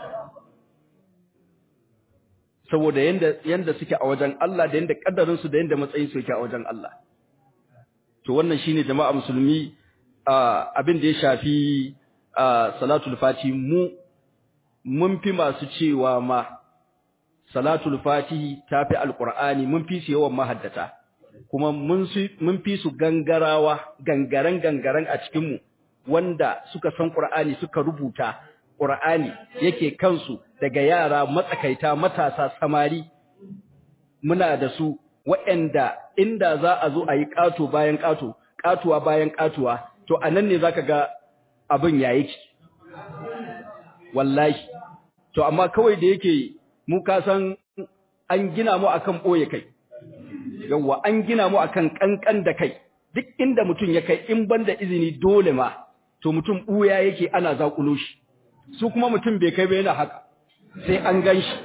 saboda yanda yanda suke a wajen Allah da yanda kaddarin su da yanda matsayin su yake a wajen Allah to wannan shine jama'a musulmi abin da ya shafi salatul fati mu mun fi masu cewa ma salatul fatihi tafi alqur'ani mun fi su yawan mahaddata kuma mun mun fi su gangarawa gangaren gangaren a cikin mu wanda suka san qur'ani suka rubuta qur'ani yake kansu daga yara matsakaita matasa samari muna da su waɗanda inda za a zo a yi ƙato bayan ƙato ƙatuwa bayan ƙatuwa to anan ne zaka ga abin yayi ki wallahi to amma kawai da yake mu ka san an gina mu akan boye kai yawa an gina mu akan kankan da kai duk inda mutum ya kai in banda izini dole ma to mutum buya yake ana zakulo shi su kuma mutum bai kai ba yana haka sai an ganshi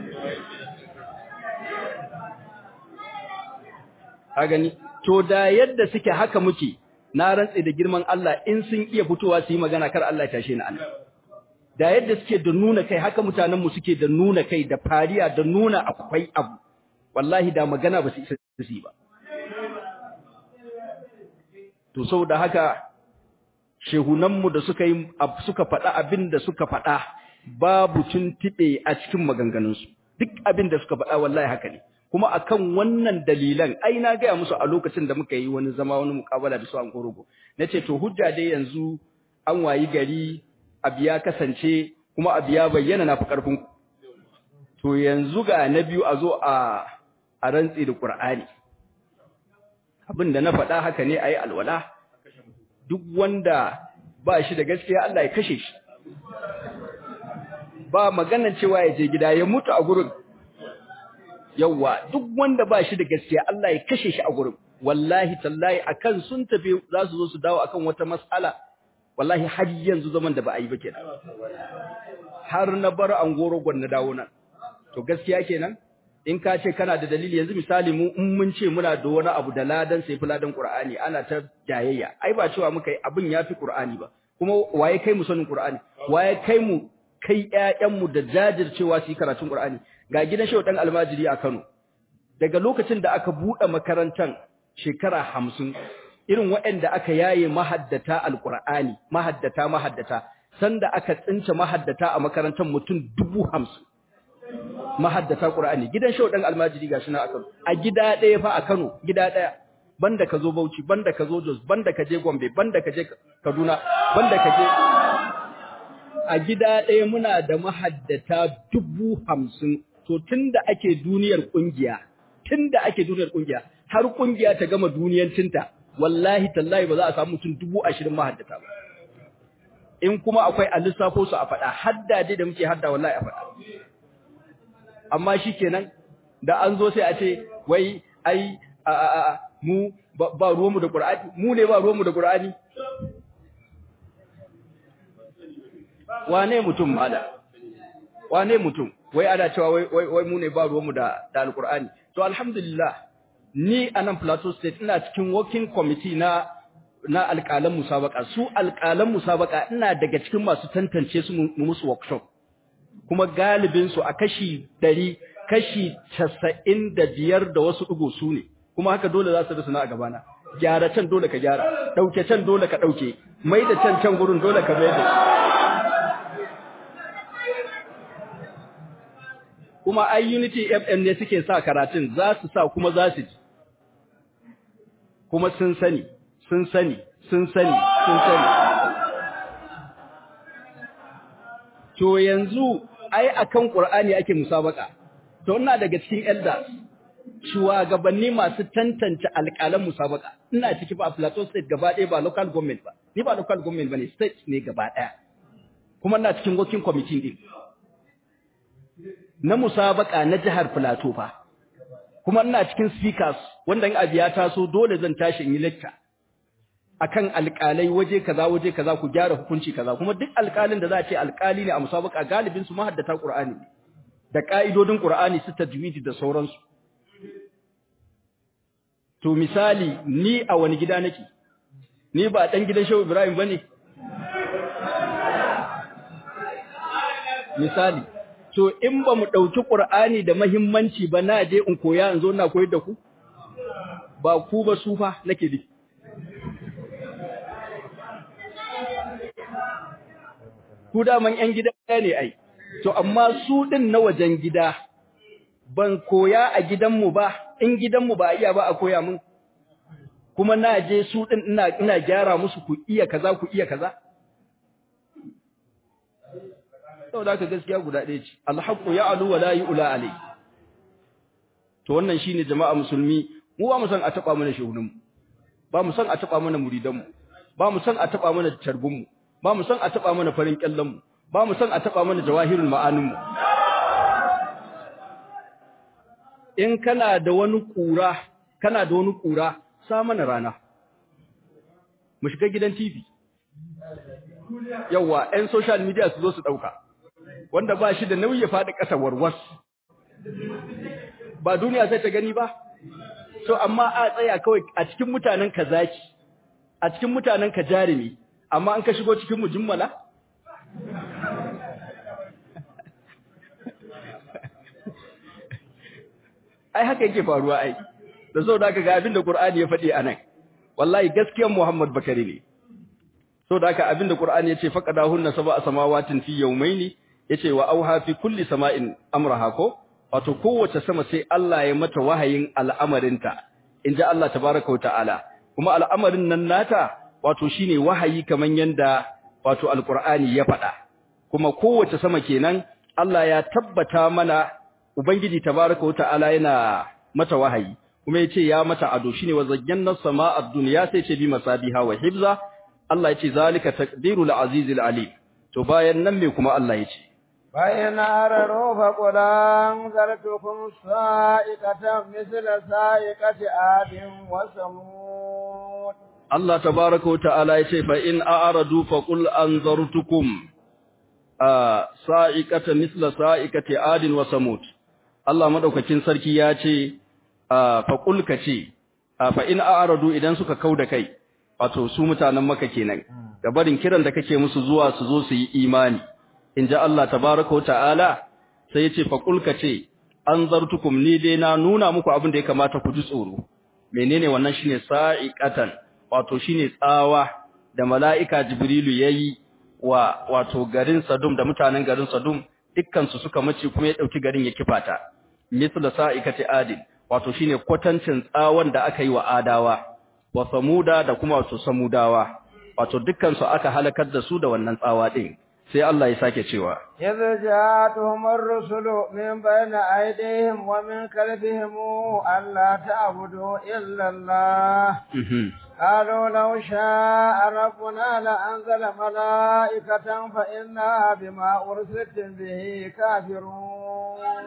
a gani to da yadda suke haka muke na rantse da girman Allah in sun iya fitowa su yi magana kar Allah ya tashe ni Allah da yadda suke da nuna kai haka mutanen mu suke da nuna kai da fariya da nuna akwai abu wallahi da magana ba su isa su yi ba to saboda haka shehunan mu da suka yi suka faɗa abin da suka faɗa babu tuntube a cikin maganganun su duk abin da suka faɗa wallahi haka ne kuma akan wannan dalilan ai na gaya musu a lokacin da muka yi wani zama wani mukabala da su an gorogo nace to hujja dai yanzu an wayi gari abu ya kasance kuma abu ya bayyana na fi karfin ku to yanzu ga na biyu a zo a a rantsi da Qur'ani abin da na faɗa haka ne ayi alwala duk wanda ba shi da gaskiya Allah ya kashe shi ba maganar cewa ya je gida ya mutu a gurin yawa duk wanda ba shi da gaskiya Allah ya kashe shi a gurin wallahi tallahi akan sun tafi za su zo su dawo akan wata mas'ala wallahi har yanzu zaman da ba a yi ba kenan har na bar angoro gwan na dawo nan to gaskiya kenan in ka ce kana da dalili yanzu misali mu in mun ce muna da wani abu da ladan sai ladan Qur'ani ana ta jayayya ai ba cewa muka yi abin yafi Qur'ani ba kuma waye kai mu sanin Qur'ani waye kai mu kai ƴaƴan mu da jajircewa su yi karatun Qur'ani ga gidan Shehu dan Almajiri a Kano daga lokacin da aka bude makarantan shekara 50 irin waɗanda aka yaye mahaddata alqur'ani mahaddata mahaddata sanda aka tsince mahaddata a makarantar mutum 50 mahaddata Qur'ani gidan Shehu dan Almajiri gashi na a Kano a gida ɗaya fa a Kano gida ɗaya banda ka zo Bauchi banda ka zo Jos banda ka je Gombe banda ka je Kaduna banda ka je a gida ɗaya muna da mahaddata dubu hamsin to tunda ake duniyar kungiya tunda ake duniyar kungiya har kungiya ta gama duniyancinta wallahi tallahi ba za a samu mutum dubu ashirin mahaddata ba in kuma akwai a lissafo su a faɗa hadda dai da muke hadda wallahi a faɗa amma shikenan da an zo sai a ce wai ai a a a mu ba ruwanmu da Qur'ani mu ne ba ruwanmu da Qur'ani wane mutum mala wane mutum wai ana cewa wai wai, wai mu ne ba ruwanmu da da alqur'ani to alhamdulillah ni anan Plateau State ina cikin working committee na na alƙalan musabaka su alƙalan musabaka ina daga cikin masu tantance su mu musu workshop kuma galibin su a kashi 100 kashi 95 da wasu dugo su ne kuma haka dole za su rusu na a gabana gyara can dole ka gyara dauke can dole ka dauke mai da can can gurin dole ka mai da kuma ai unity fm ne suke sa karatun za su sa kuma za su ji kuma sun sani sun sani sun sani sun sani to yanzu ai akan qur'ani ake musabaka to ina daga cikin elders shugabanni masu tantance alƙalan musabaka ina ciki ba Plateau State gaba ɗaya ba local government ba ni ba local government bane state ne gaba ɗaya kuma ina cikin working committee din na musabaka na jihar Plateau fa kuma ina cikin speakers wanda in abu ya taso dole zan tashi in yi lecture akan alƙalai waje kaza waje kaza ku gyara hukunci kaza kuma duk alƙalin da za a ce alƙali ne a musabaka galibin su mahaddata Qur'ani da ka'idodin Qur'ani su tajwidi da sauransu To misali ni a wani gida nake ni ba dan gidan Shehu Ibrahim bane misali to in ba mu dauki Qur'ani da muhimmanci ba na je in koya in zo ina koyar da ku ba ku ba su fa nake di ku da man yan gida ne ai to amma su din na wajen gida ban koya a gidanmu ba in gidanmu ba iya ba a koya mun kuma na je su din ina ina gyara musu ku iya kaza ku iya kaza saboda haka gaskiya guda ɗaya ce alhaqu ya'lu wa la yu'la alai to wannan shine jama'a musulmi mu ba mu san a taba mana shehunan mu ba mu san a taba mana muridan mu ba mu san a taba mana tarbun mu ba mu san a taba mana farin kyallan mu ba mu san a taba mana jawahirul ma'anin mu in kana da wani kura kana da wani kura sa mana rana mu shiga gidan TV yawa ɗan social media su zo su ɗauka wanda ba shi da nauyi ya faɗi ƙasa warwas ba duniya sai ta gani ba to amma a tsaya kawai a cikin mutanen ka zaki a cikin mutanen ka jarumi amma an ka shigo cikin mujimmala ai haka yake faruwa ai da so da ga abin da Qur'ani ya faɗi anan wallahi gaskiyar Muhammad Bakari ne so da haka abin da Qur'ani yace faqadahunna sab'a samawatin fi yawmaini yace wa auha fi kulli sama'in amraha ko wato kowace sama sai Allah ya mata wahayin al'amarinta inji Allah tabaaraka ta'ala kuma al'amarin nan nata wato shine wahayi kaman yanda wato alqur'ani ya faɗa kuma kowace sama kenan Allah ya tabbata mana ubangiji tabaaraka ta'ala yana mata wahayi kuma yace ya mata ado shine wa zayyana samaa'a dunya sai ce bi masabiha wa hibza Allah yace zalika taqdirul azizil alim to bayan nan me kuma Allah yace فإن أرروا فقل أنذرتكم صائقة مثل صائقة عاد وثمود الله تبارك وتعالى yace fa in a'radu faqul anzartukum sa'iqata misla sa'iqati adin wa samud Allah madaukakin sarki yace faqul kace fa in a'radu idan suka kauda kai wato su mutanen maka kenan da barin kiran da kake musu zuwa su zo su yi imani inji Allah tabaaraka wa ta'ala sai yace faqul kace anzartukum ni dai na nuna muku abin da ya kamata ku ji tsoro menene wannan shine sa'iqatan wato shine tsawa da mala'ika jibrilu yayi wa wato garin Sadum da mutanen garin Sadum dukkan su suka mace kuma ya dauki garin ya kifata misla sa'ikati adin wato shine kwatancin tsawon da aka yi wa adawa wa samuda da kuma wato samudawa wato dukkan su aka halakar da su da wannan tsawa din sai Allah ya sake cewa idza ja'atuhum ar-rusulu min bayni aydihim wa min khalfihim alla ta'budu illa Allah قالوا لو شاء ربنا لأنزل ملائكة فإنا بما أرسلتم به كافرون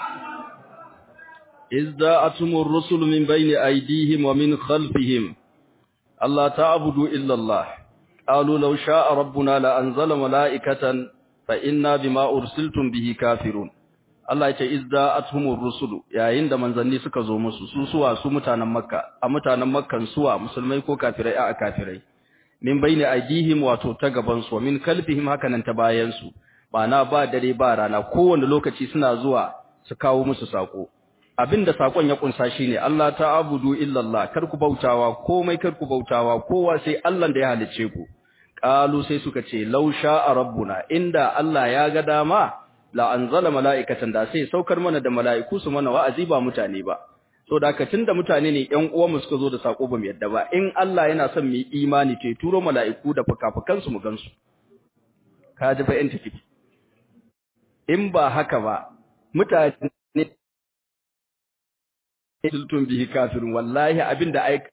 إذ جاءتهم الرسل من بين أيديهم ومن خلفهم ألا تعبدوا إلا الله قالوا لو شاء ربنا لأنزل ملائكة فإنا بما أرسلتم به كافرون Allah ya ce izda athumur rusulu yayin da manzanni suka zo musu su suwa su mutanen Makka a mutanen Makkan suwa musulmai ko kafirai a kafirai min baini aidihim wato ta gaban su min kalfihim hakanan ta bayan su na ba dare ba rana kowanne lokaci suna zuwa su kawo musu sako abinda sakon ya kunsa shine Allah ta'budu illa Allah kar ku bautawa komai kar ku bautawa kowa sai Allah da ya halice ku qalu sai suka ce law sha'a rabbuna inda Allah ya ga dama la anzala mala'ikatan da sai saukar mana da mala'iku su mana wa'azi ba mutane ba so da haka tunda mutane ne ƴan uwan mu suka zo da sako ba mu yadda ba in Allah yana son mu yi imani to turo mala'iku da fukafukan su mu gansu ka ji fa tafi in ba haka ba mutane sultun bihi kafirun wallahi abinda ai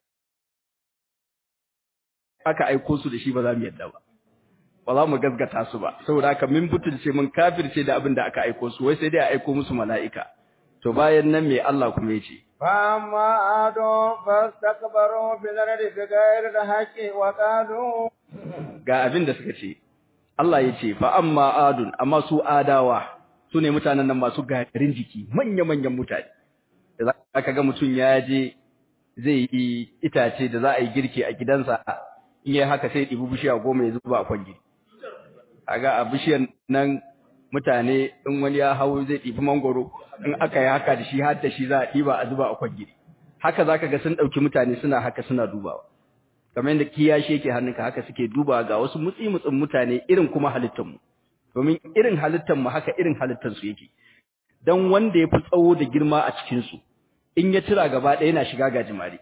aka aiko su da shi ba za mu yadda ba ba za mu gaskata su ba saboda haka min butulce mun kafirce da abin da aka aiko su wai sai dai a aiko musu mala'ika to bayan nan me Allah kuma yace فأما عاد فاستكبروا في الأرض بغير الحق وقالوا ga abin da suka ce Allah yace fa amma adun amma su adawa su ne mutanen nan masu garin jiki manya manyan mutane da zaka ga mutun ya je zai yi itace da za a yi girki a gidansa in yi haka sai ɗibi bishiya goma ya zuba a kwangi kaga a bishiyar nan mutane in wani ya hau zai ɗibi mangoro in aka yi haka da shi har da shi za a ɗiba a zuba a kwangi haka zaka ga sun ɗauki mutane suna haka suna dubawa kamar yadda kiyashi yake hannunka haka suke dubawa ga wasu mutsi mutsin mutane irin kuma halittar mu domin irin halittar mu haka irin halittar su yake dan wanda ya fi tsawo da girma a cikin su in ya tira gaba ɗaya yana shiga gajimare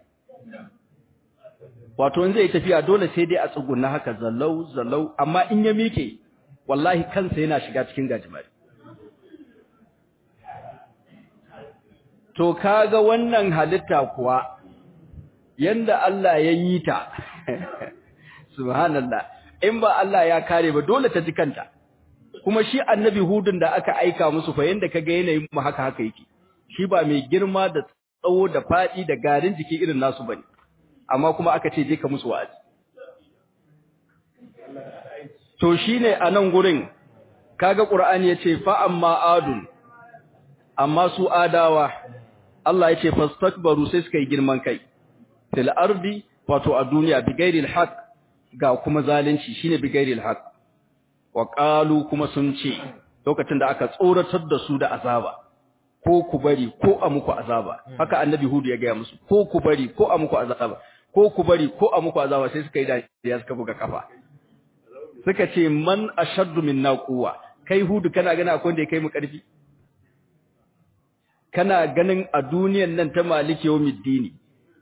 wato in zai tafiya dole sai dai a tsugunna haka zallau zallau amma in ya mike wallahi kansa yana shiga cikin gajimare to kaga wannan halitta kuwa yanda Allah ya yi ta subhanallah in ba Allah ya kare ba dole ta ji kanta kuma shi annabi hudun da aka aika musu fa yanda kaga yanayin mu haka haka yake shi ba mai girma da tsawo da fadi da garin jiki irin nasu bane amma kuma aka ce je ka musu wa'azi to shine a nan gurin kaga qur'ani yace fa amma adun amma su adawa Allah yace fastakbaru sai suka yi girman kai fil ardi wato a duniya bi ghairil haqq ga kuma zalunci shine bi ghairil haqq wa qalu kuma sun ce lokacin da aka tsoratar da su da azaba ko ku bari ko a muku azaba haka annabi hudu ya gaya musu ko ku bari ko a muku azaba ko ku bari ko a muku azaba sai suka yi dariya suka buga kafa suka ce man ashaddu minna quwwa kai hudu kana gana akwai wanda ya kai mu karfi kana ganin a duniyan nan ta maliki yawmiddini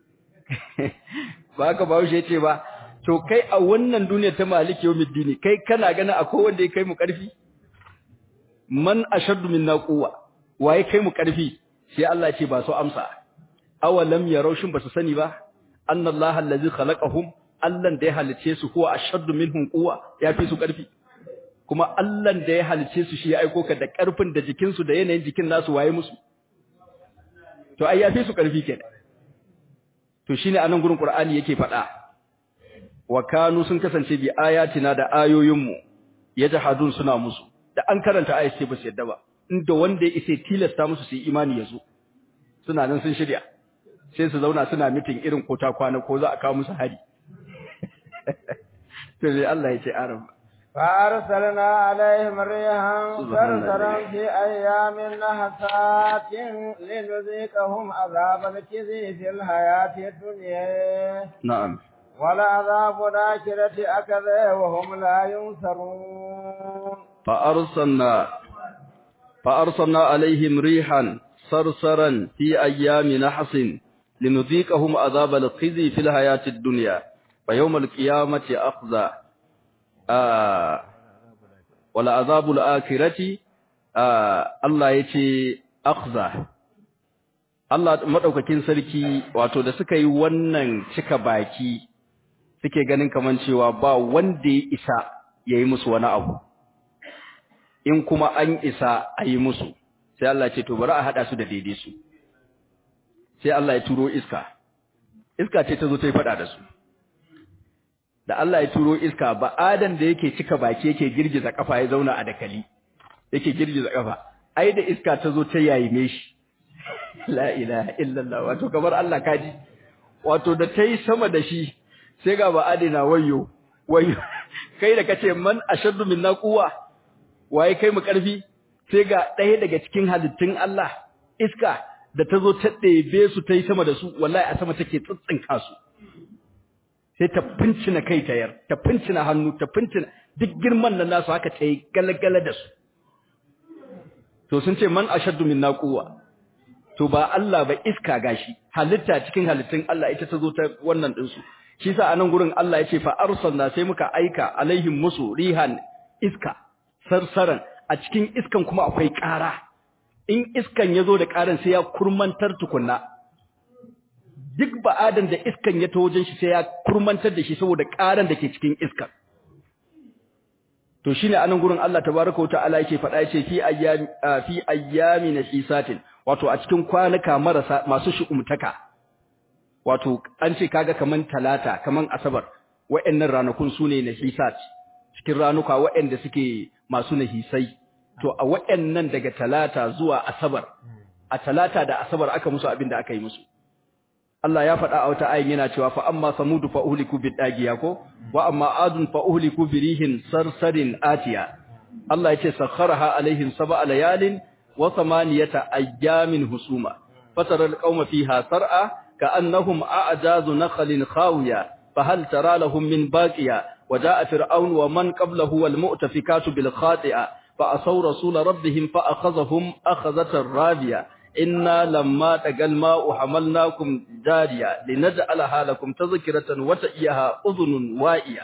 ba ka bawo shi ce ba to kai a wannan duniyar ta maliki yawmiddini kai kana ganin akwai wanda ya kai mu karfi man ashaddu minna quwwa waye kai mu karfi sai Allah ce ba su amsa awalam yarau shin ba su sani ba annallaha allazi khalaqahum allan da ya halice su huwa ashaddu minhum quwwa ya fi su karfi kuma allan da ya halice su shi ya aiko ka da karfin da jikin su da yanayin jikin nasu waye musu to ai ya fi su karfi kenan to shine anan gurin qur'ani yake faɗa wa kanu sun kasance bi ayatina da ayoyinmu yajhadun suna musu da an karanta ayat sai ba su yadda ba inda wanda ya isa tilasta musu su yi imani yazo suna nan sun shirya sai su zauna suna mitin irin kota kwana ko za a kawo musu hari to sai Allah ya ce aram فأرسلنا عليهم ريحا صرصرا في أيام نحسات لنذيقهم عذاب الخزي في الحياة الدنيا نعم ولعذاب الآخرة أكذا وهم لا ينصرون فأرسلنا فأرسلنا عليهم ريحا صرصرا في أيام نحس لنذيقهم عذاب الخزي في الحياة الدنيا ويوم القيامة أخذ آه ولعذاب الآخرة آه الله يتي أخذ Allah madaukakin sarki wato da suka yi wannan cika baki suke ganin kaman cewa ba wanda ya isa yayi musu wani abu in kuma an isa a yi musu sai Allah ce to bari a hada su da daidai su sai Allah ya turo iska iska ce ta zo ta yi fada da su da Allah ya turo iska ba adan da yake cika baki yake girgiza kafa ya zauna a dakali yake girgiza kafa ai da iska ta zo ta yayime shi la ilaha illallah wato kamar Allah kaji wato da ta yi sama da shi sai ga ba adina wayyo wayyo kai da kace man ashaddu minna quwwa waye kai mu karfi sai ga ɗaya daga cikin halittun Allah iska da ta zo ta ɗebe su ta yi sama da su wallahi a sama take tsitsinka su sai ta fincina kai ta yar ta fincina hannu ta fincina duk girman nan nasu haka ta yi galagala da su to sun ce man ashaddu minna quwwa to ba Allah ba iska gashi halitta cikin halittun Allah ita ta zo ta wannan din su shi sa anan gurin Allah ya ce fa arsalna sai muka aika alaihim musu rihan iska sarsaran a cikin iskan kuma akwai ƙara in iskan ya zo da ƙaran sai ya kurmantar tukunna duk ba'adan da iskan ya ta wajen shi sai ya kurmantar da shi saboda ƙaran da ke cikin iskan to shine anan gurin Allah tabaraka wata'ala yake faɗa yace fi ayyami fi ayyami nasisatin wato a cikin kwanuka marasa masu shi'umtaka wato an ce kaga kaman talata kaman asabar wa'annan ranakun sune nasisat cikin ranuka waɗanda suke masu nahisai to a waɗannan daga talata zuwa asabar a talata da asabar aka musu abin da aka yi musu Allah ya faɗa a wata ayin yana cewa fa amma samudu fa uhliku bidagiya ko wa amma adun fa uhliku birihin sarsarin atiya Allah yace sakharaha alaihim sab'a layalin wa thamaniyata ayyamin husuma fatara alqauma fiha sar'a ka'annahum a'jazu nakhlin khawiya fahal tara lahum min baqiya وجاء فرعون ومن قبله والمؤتفكات بالخاطئة فأصوا رسول ربهم فأخذهم أخذة رابية إنا لما تقى الماء حملناكم جارية لنجعلها لكم تذكرة وتئيها أذن وائية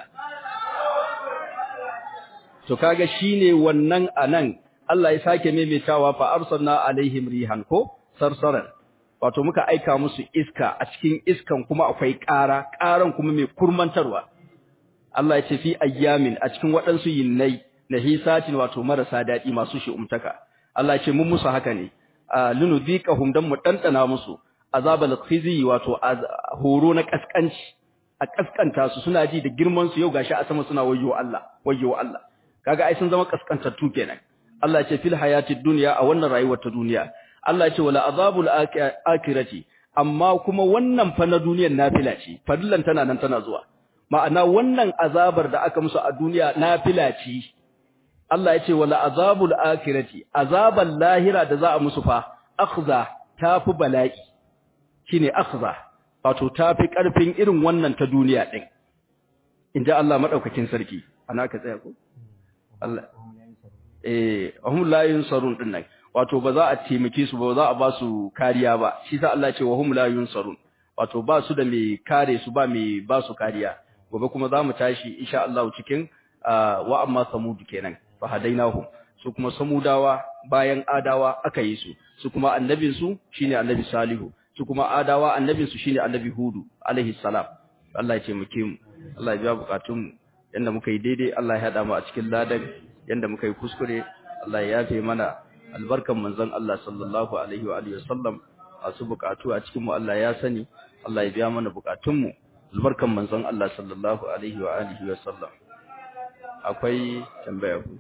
to kaga shine wannan anan Allah ya sake maimaitawa fa arsalna alaihim rihan ko sarsaran wato muka aika musu iska a cikin iskan kuma akwai ƙara ƙaran kuma mai kurmantarwa Allah ya ce fi ayyamin a cikin waɗansu yinnai na hisatin wato marasa daɗi masu shi'umtaka Allah ya ce mun musu haka ne linudhiqahum dan mu dandana musu azabal khizi wato horo na kaskanci a kaskanta su suna ji da girman su yau gashi a sama suna wayyo Allah wayyo Allah kaga ai sun zama kaskantattu kenan Allah ya ce fil hayatid dunya a wannan rayuwar ta duniya Allah ya ce wala azabul akhirati amma kuma wannan fa na duniyar nafila ce fadillan tana nan tana zuwa ma'ana wannan azabar da aka musu a duniya nafila ce Allah ya ce wala azabul akhirati azabal lahira da za a musu fa akhza tafi bala'i shine akhza wato tafi karfin irin wannan ta duniya din inda Allah madaukakin sarki ana ka tsaya ko Allah eh hum la yunsarun din nan wato ba za a taimake su ba za a ba su kariya ba shi sa Allah ya ce wa hum la yunsarun wato ba su da mai kare su ba mai ba su kariya gobe kuma za mu tashi insha Allah cikin wa amma samud kenan fa hadainahum su kuma samudawa bayan adawa aka yi su su kuma annabin su shine annabi salihu su kuma adawa annabin su shine annabi hudu alaihi salam Allah ya taimake mu Allah ya biya bukatun mu yanda muka yi daidai Allah ya hada mu a cikin ladan yanda muka yi kuskure Allah ya yafe mana albarkan manzon Allah sallallahu alaihi wa alihi wasallam masu bukatu a cikin mu Allah ya sani Allah ya biya mana bukatun mu albarkan manzon Allah sallallahu alaihi wa alihi wasallam akwai tambaya ku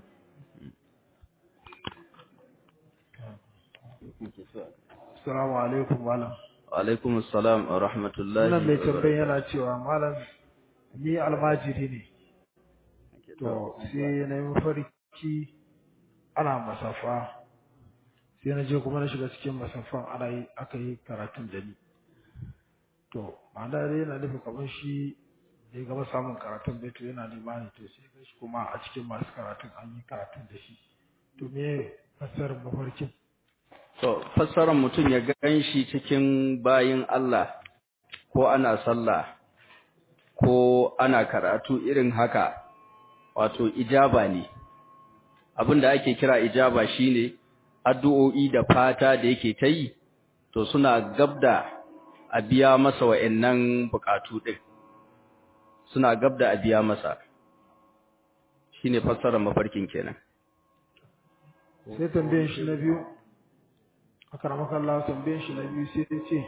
Assalamu alaikum malam. Wa alaikum assalam wa rahmatullahi. Wannan mai tambayin yana cewa malam ni almajiri ne. To sai na yi mafarki ana masafa. Sai na je kuma na shiga cikin masafan ana yi aka yi karatun da ni. To ma'ana dai yana nufin kamar shi da ya gama samun karatun bai to yana nema ne to sai ga shi kuma a cikin masu karatun an yi karatun da shi. To me fassarar mafarkin? To, fassarar mutum ya gan shi cikin bayin Allah, ko ana sallah, ko ana karatu irin haka, wato ijaba ne. Abin da ake kira ijaba shine addu'o'i da fata da yake ta yi, to suna gabda a biya masa wa'yannan bukatu ɗin. Suna gabda a biya masa. Shi ne fassarar mafarkin kenan. Sai tambayin shi na biyu. aka ramaka Allah tambayin shi na biyu sai ya ce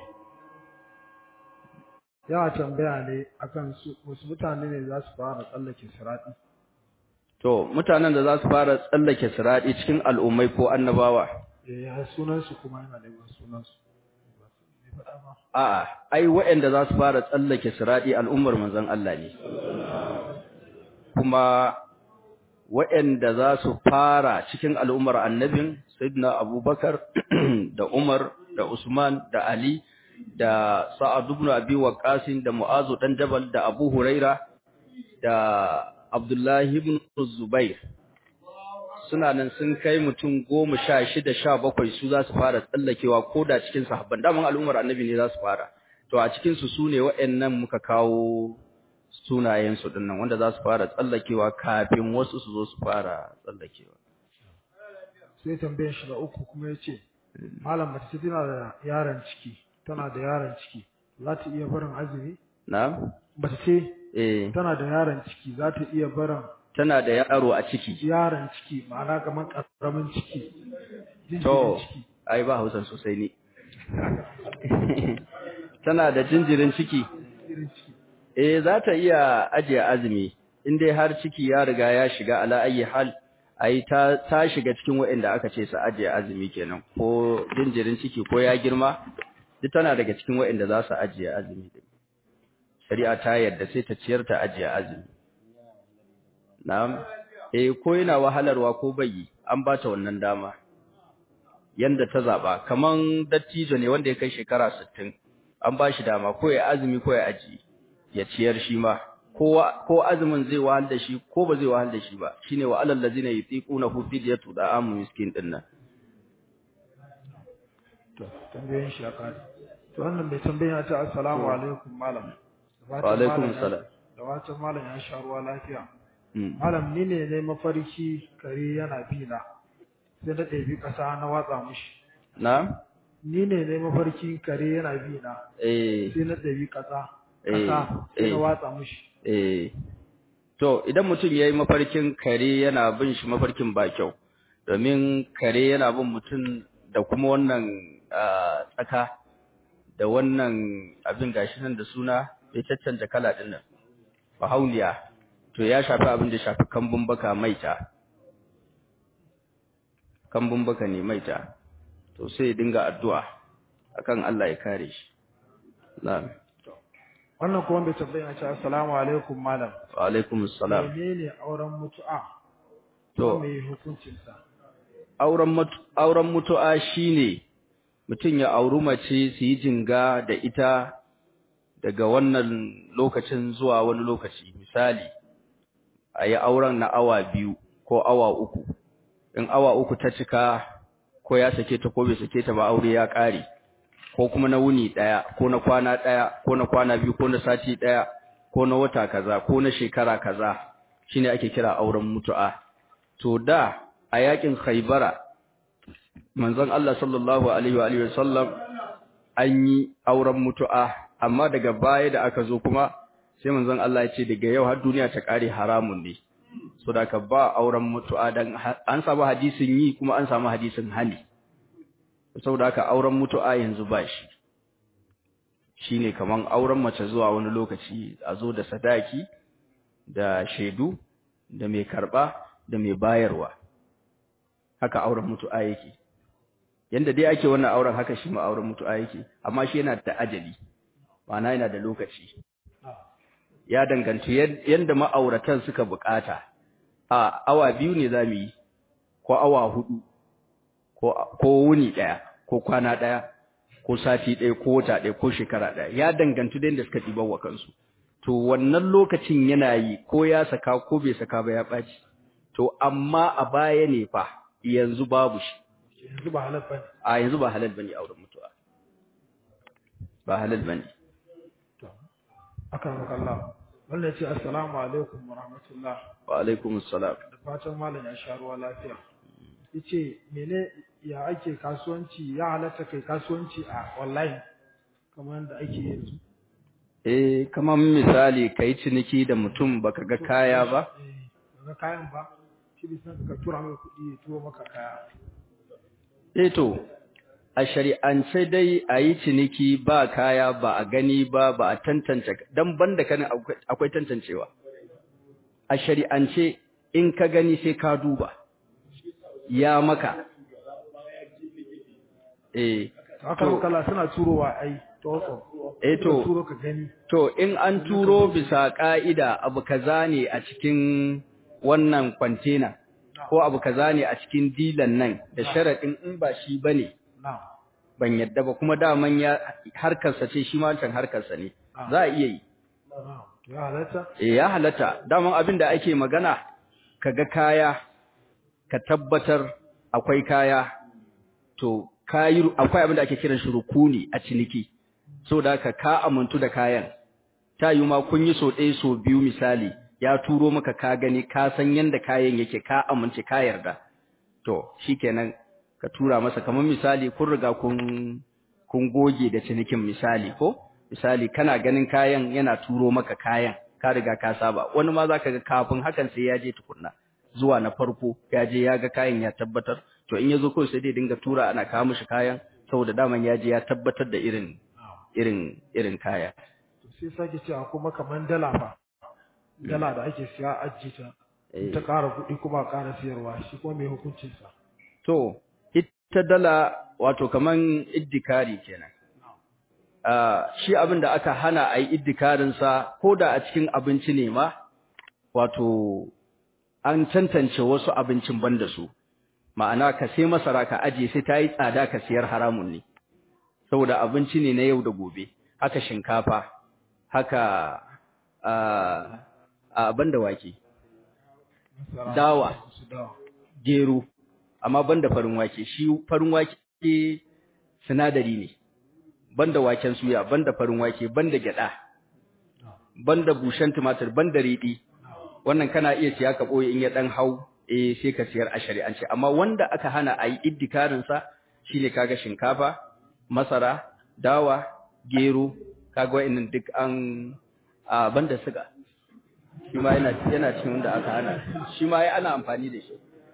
ya tambaya ne akan su wasu mutane ne za su fara tsallake sirati to mutanen da za su fara tsallake sirati cikin al'ummai ko annabawa eh ya sunan su kuma yana da sunan su a'a ai waɗanda za su fara tsallake sirati al'ummar manzon Allah ne kuma waɗanda za su fara cikin al'ummar annabin Sayyidina Abubakar da Umar da Usman da Ali da Sa'ad ibn Abi Waqqas da Mu'az dan Jabal da Abu Huraira da Abdullah ibn Zubair suna nan sun kai mutum 16 17 su za su fara tsallakewa koda cikin sahabban daman al'ummar annabi ne za su fara to a cikin su sune waɗannan muka kawo sunayen su dinnan wanda za su fara tsallakewa kafin wasu su zo su fara tsallakewa sai tambayar shi na uku kuma ya ce malam mace ce tana da yaron ciki tana da yaron ciki za ta iya barin azumi na mace ce eh tana da yaron ciki za ta iya barin tana da yaro a ciki yaron ciki ma'ana kamar karamin ciki jinjirin to ciki ai ba hausan sosai ne tana da jinjirin ciki jinjirin ciki eh za ta iya ajiye azumi in dai har ciki ya riga ya shiga ala ayi hal ai ta ta shiga cikin waɗanda aka ce su ajiye azumi kenan ko jinjirin ciki ko ya girma duk tana daga cikin waɗanda za su ajiye azumi din shari'a ta yarda sai ta ciyar ta ajiye azumi na'am eh ko yana wahalarwa ko bai an ba ta wannan dama yanda ta zaba kaman dattijo ne wanda ya kai shekara 60 an ba shi dama ko ya azumi ko ya ajiye ya ciyar shi ma ko azumin zai wahal da shi ko ba zai wahal da shi ba shine wa alal ladina yutiquna hu fidyatu da'amu miskin din nan to tambayoyin shi ya kare to wannan mai tambaya ta assalamu alaikum malam Da wa fatan alaikum malam ya- salam da watan malam ya sha ruwa lafiya Mm. malam ni ne ne mafarki kare yana bi na sai na ɗebi ƙasa na watsa mushi na ni ne ne mafarki kare yana bi na eh sai na ɗebi ƙasa Eh, ƙasa sai na eh. watsa mushi eh to idan mutum yayi mafarkin kare yana bin shi mafarkin ba kyau domin kare yana bin mutum da kuma wannan ah, tsaka da wannan abin gashi nan da suna bai caccanja kala din nan bahauniya to ya shafi abin da shafi kambun baka maita kambun baka ne maita to sai ya dinga addu'a akan Allah ya kare shi na'am wannan kuma mai tambaya ce assalamu alaikum malam wa alaikumus salam menene auren mutu'a to me hukuncin sa auren mutu auren mutu'a shine mutum ya auri mace su yi jinga da ita daga wannan lokacin zuwa wani lokaci misali a yi auren na awa biyu ko awa uku in awa uku ta cika ko ya sake ta ko bai sake ta ba aure ya ƙare ko kuma na wuni ɗaya ko na kwana ɗaya ko na kwana biyu ko na sati ɗaya ko na wata kaza ko na shekara kaza shine ake kira auren mutu'a to da a yakin Khaibara manzon Allah sallallahu alaihi wa alihi wasallam an yi auren mutu'a amma daga baya da aka zo kuma sai manzon Allah ya ce daga yau har duniya ta kare haramun ne so da ka ba auren mutu'a dan an samu hadisin yi kuma an samu hadisin hani saboda haka auren mutu'a yanzu ba shi shine kaman auren mace zuwa wani lokaci a zo da sadaki da shaidu da mai karba da mai bayarwa haka auren mutu'a yake yanda dai ake wannan auren haka shi ma auren mutu'a yake amma shi yana da ajali ma'ana yana da lokaci ya danganci yanda ma'auratan suka bukata a awa biyu ne zamu yi ko awa hudu ko ko wuni daya ko kwana daya ko sati daya ko wata daya ko shekara daya ya danganci da yanda suka dibar wa kansu to wannan lokacin yana yi ko ya saka ko bai saka ba ya baci to amma a baya ne fa yanzu babu shi yanzu ba halal bane a yanzu ba halal bane auren mutuwa ba halal bane to aka maka Allah wannan ce assalamu alaikum wa rahmatullah wa alaikum assalam da fatan malam ya sha ruwa lafiya yace mene ya ake kasuwanci ya halatta kai kasuwanci a online kamar yadda ake yanzu eh kamar misali kai ciniki da mutum baka ga kaya ba eh ga kayan ba shi bisan ka tura mai kuɗi ya turo maka kaya eh to a shari'ance dai a yi ciniki ba kaya ba a gani ba ba a tantance dan banda kan akwai tantancewa a shari'ance in ka gani sai ka duba ya maka eh haka makala suna turowa ai to eh to turo ka gani to in an turo bisa ka'ida abu kaza ne a cikin wannan kwantena ko abu kaza ne a cikin dilan nan da sharadin in ba shi bane na'am ban yadda ba kuma daman ya harkarsa ce shi ma wancan harkarsa ne za a iya yi na'am to ya halatta eh ya halatta daman abin da ake magana kaga kaya ka tabbatar akwai kaya to kayi akwai abin da ake kiran shi rukuni a ciniki saboda haka ka amuntu da kayan ta yi ma kun yi so ɗaya so biyu misali ya turo maka ka gani ka san yanda kayan yake ka amince ka yarda to shikenan ka tura masa kamar misali kun riga kun kun goge da cinikin misali ko misali kana ganin kayan yana turo maka kayan ka riga ka saba wani ma zaka ga kafin hakan sai ya je tukunna zuwa na farko ya je ya ga kayan ya tabbatar to in yazo kawai sai dai dinga tura ana kawo mishi kayan saboda daman ya je ya tabbatar da irin irin irin kaya to sai sake cewa kuma kaman dala fa dala da ake siya ajiye ta in ta ƙara kuɗi kuma a ƙara siyarwa shi kuma mai hukuncin sa to ita dala wato kaman iddikari kenan ah shi abin da aka hana a yi iddikarin sa ko da a cikin abinci ne ma wato an tantance wasu abincin banda su ma'ana ka sai masara ka aje sai ta yi tsada ka siyar haramun ne saboda abinci ne na yau da gobe haka shinkafa haka a banda wake Masara, Dawa. su dawa gero amma banda farin wake shi farin wake sinadari ne banda waken suya banda farin wake banda gyada banda bushen tumatir banda riɗi wannan kana iya siya ka boye in ya dan hau eh sai ka siyar a shari'ance amma wanda aka hana ayi iddikarin sa shine kaga shinkafa masara dawa gero kaga wa'annan duk an a banda siga shi ma yana yana cikin wanda aka hana shi ma ai ana amfani da shi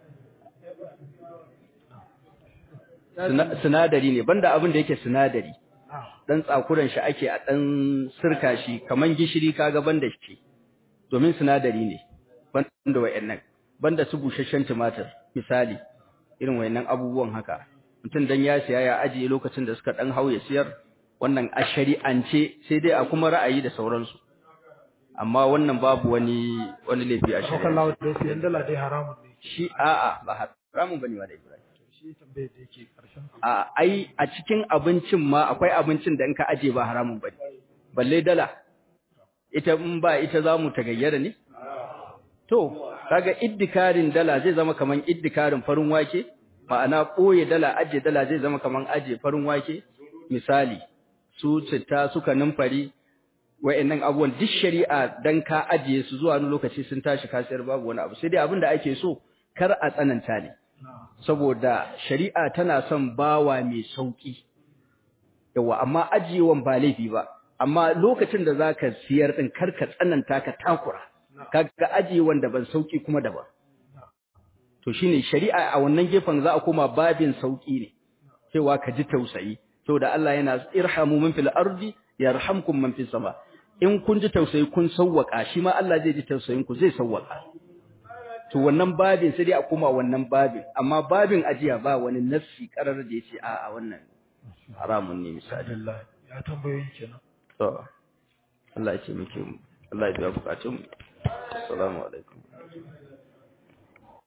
Sina- sinadari ne banda abin da yake sinadari na'am dan tsakuran shi ake a dan sirka shi kaman gishiri kaga banda shi domin sinadari ne banda wayannan banda su bushashshen tumatir misali irin wayannan abubuwan haka mutum dan ya siya ya ajiye lokacin da suka dan hauye siyar wannan a shari'ance sai dai a kuma ra'ayi da sauransu amma wannan babu wani wani laifi a Haka shari'a Allah da siyan dala dai haramun ne shi a'a ba haramun bane wa da Ibrahim shi tambayar da yake karshen a ai a cikin abincin ma akwai abincin da in ka aje ba haramun bane balle dala ita in ba ita zamu tagayyara ne to kaga iddikarin dala zai zama kaman iddikarin farin wake ma'ana ɓoye dala ajiye dala zai zama kaman ajiye farin wake misali su citta suka numfari wa'annan abubuwan duk shari'a dan ka ajiye su zuwa wani lokaci sun tashi kasiyar babu wani abu sai dai abin da ake so kar a tsananta ne saboda shari'a tana son bawa mai sauki yawa amma ajiyewan ba laifi ba amma lokacin da zaka siyar din kar ka tsananta ka takura kaga ajiyewan da ban sauki kuma daban to shine shari'a a wannan gefen za a koma babin sauki ne cewa ka ji tausayi saboda Allah yana irhamu man fil ardi yarhamkum man fis sama in kun ji tausayi kun sawwaka shi ma Allah zai ji tausayin ku zai sawwaka to wannan babin sai dai a koma wannan babin amma babin ajiya ba wani nassi karar da yace a a wannan haramun ne misali alhamdulillah ya tambayoyi kenan to Allah ya ce muke mu Allah ya biya bukatun mu assalamu alaikum